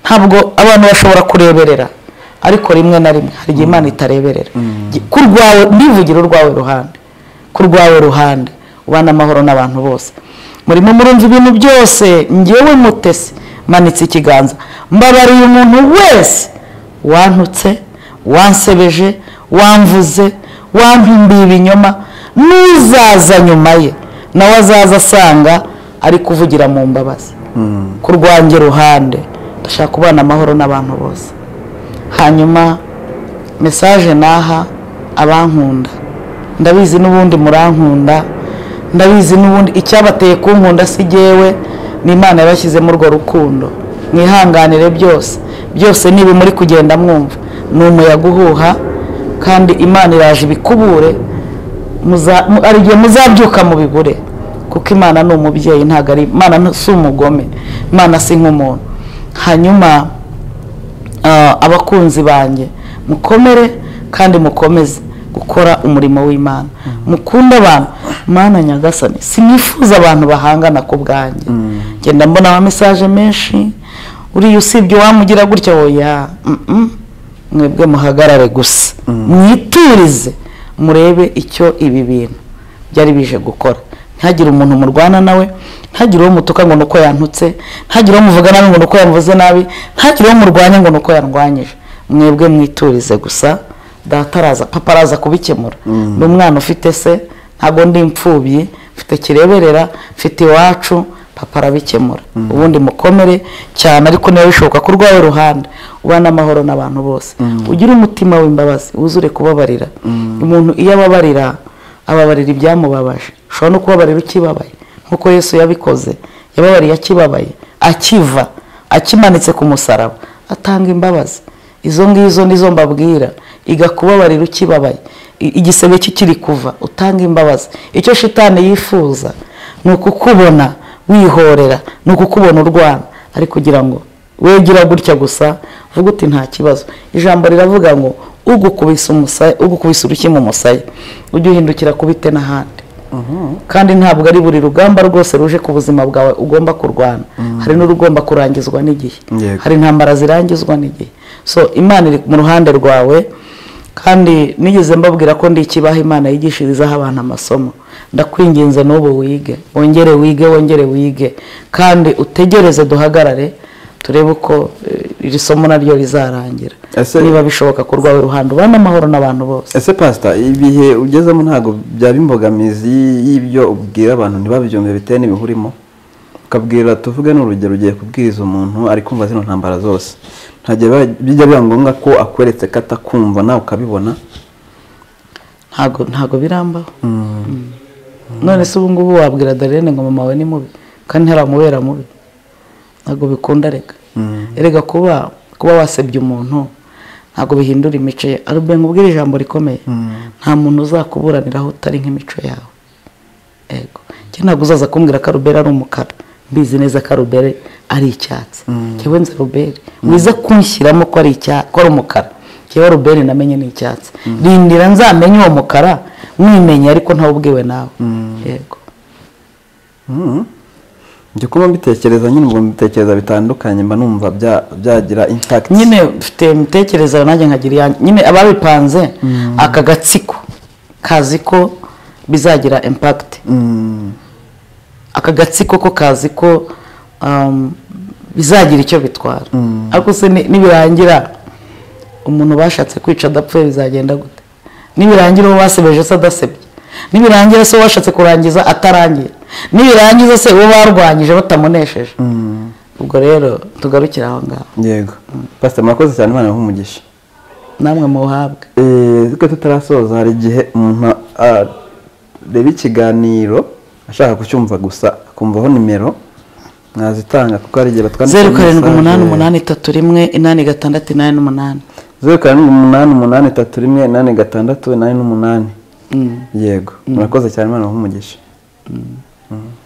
ntabwo abantu bashobora kureberera ariko rimwe na rimwe hari igihe imana itareberera Gi- ku rwawe ndivugira urwawe ruhande ku rwawe ruhande ubana amahoro n'abantu bose murimo murumva ibintu byose ngewe mutesi manitse ikiganza mbabariye umuntu wese wantutse wansebeje wamvuze wampimbiye ibinyoma n'uzaza nyuma ye nawe azaza asanga ari kuvugira mu mbabazi ku rwange ruhande ndashaka kubana amahoro n'abantu bose hanyuma mesaje naha abankunda ndabizi n'ubundi murankunda ndabizi n'ubundi icyabateye kunkunda si jyewe ni imana yabashyizemo urwo rukundo mwihanganire byose byose niba muri kugenda mwumva ni umuyaga uhuha kandi imana iraje ibikubure muza- mu- hari igihe muzabyuka mubibure kuko imana ni umubyeyi ntabwo ari imana nta- si umugome imana si nk'umuntu hanyuma ah, abakunzi banjye mukomere kandi mukomeze gukora umurimo w'imana mukunde abantu mana nyagasani sinifuza abantu bahangana ku bwanjye genda mbona ama mesaje menshi uriya usibye wamugira gutya oya mm, mm. mwebwe muhagarare gusa mwiturize murebe icyo ibi bintu byari bije gukora ntihagire umuntu murwana nawe ntihagire uwo mutuka ngo ni uko yantutse ntihagire uwo muvuga nabi ngo ni uko yamuvuze nabi ntihagire uwo murwanya ngo ni uko yarwanyije mwebwe mwiturize gusa data araza papa araza kubikemura ni umwana ufite se ntabwo ndi imfubyi mfite kireberera mfite iwacu papa arabikemura ubundi mukomere cyane ariko niba bishoboka ko urwawe ruhande ubane amahoro n'abantu bose ugire umutima w'imbabazi wuzure kubabarira umuntu iyo ababarira ababarira ibyamubabaje ushobora no kubabarira ukibabaye nk'uko yesu yabikoze yababariye akibabaye akiva akimanitse ku musaraba atanga imbabazi izo ngizo nizo mbabwira iga kubabarira ukibabaye I- igisebe kikiri kuva utanga imbabazi icyo shitani yifuza ni ukukubona wihorera ni ukukubona urwana ari kugira ngo wegera gutya gusa uvuga uti nta kibazo ijambo riravuga ngo ugukubise umusaya ugukubise urushyi mu musaya ujye uhindukira kubite n'ahandi kandi ntabwo ari buri rugamba rwose ruje ku buzima bwawe ugomba kurwana hari n'urugomba kurangizwa n'igihe Yego. hari intambara zirangizwa n'igihe so imana iri mu ruhande rwawe kandi nigeze mbabwira ko ndi ikibaho imana yigishirizaho abantu amasomo ndakwinginze n'ubu wige wongere wige wongere wige kandi utegereze duhagarare turebe uko eh, iri somo naryo rizarangira Ese- niba bishoboka ku rwawe ruhande ubane amahoro n'abantu bose ese pasita ibihe ugezemo ntabwo byaba imbogamizi y'ibyo ubwira abantu ntibabyumve bitewe n'ibihurimo ukabwira tuvuge n'urugero ugiye kubwiriza umuntu ari kumva zino ntambara zose ntajya biba- bijya biba ngombwa ko akweretse ko atakumva nawe ukabibona ntago ntago birambaho none se ubu ngubu wabwira darene ngo mama we ni mubi kandi ntaramubera mubi ntabwo bikunda reka erega kuba kuba wasebye umuntu ntabwo bihindura imico ye arubwe nkubwire ijambo rikomeye nta muntu uzakuburaniraho utari nk'imico yawe ego njye ntabwo uzaza kumbwira ko arubere ari umukara mbizi neza ko arubere ari icyatsi njyewe nzi rubere wize kunshyiramo ko ari icya- ko ari umukara njyewe rubere namenye ni icyatsi rindira nzamenye uwo mukara mwimenye ariko ntawubwiwe nawe yego Mhm. njye kuba mbitekereza nyine ubwo mbitekereza bitandukanye mba numva bya- byagira impakiti nyine mfite imitekerereze nanjye nkagira iyanjye nyine ababipanze aka gatsiko kazi ko bizagira impakiti aka gatsiko ko kazi ko um, bizagira icyo bitwara ariko se ni- nibirangira umuntu bashatse kwica adapfuye bizagenda gute nibirangira uwo basebeje se adasebye nibirangira se uwo washatse kurangiza atarangiye nibirangiza se uwo barwanyije batamunesheje ubwo rero tugarukire aho ngaho yego pasita murakoze cyane imana nk'umugisha namwe muhabwe twe tutarasoza hari igihe umuntu areba ikiganiro ashaka kucyumva gusa akumvaho nimero mwazitanga kuko hari igihe batwandikira zeru karindwi message. umunani umunani itatu rimwe inani gatandatu inani n'umunani zeru karindwi umunani umunani itatu rimwe inani gatandatu inani n'umunani yego murakoze cyane imana umuhe umugisha Mm.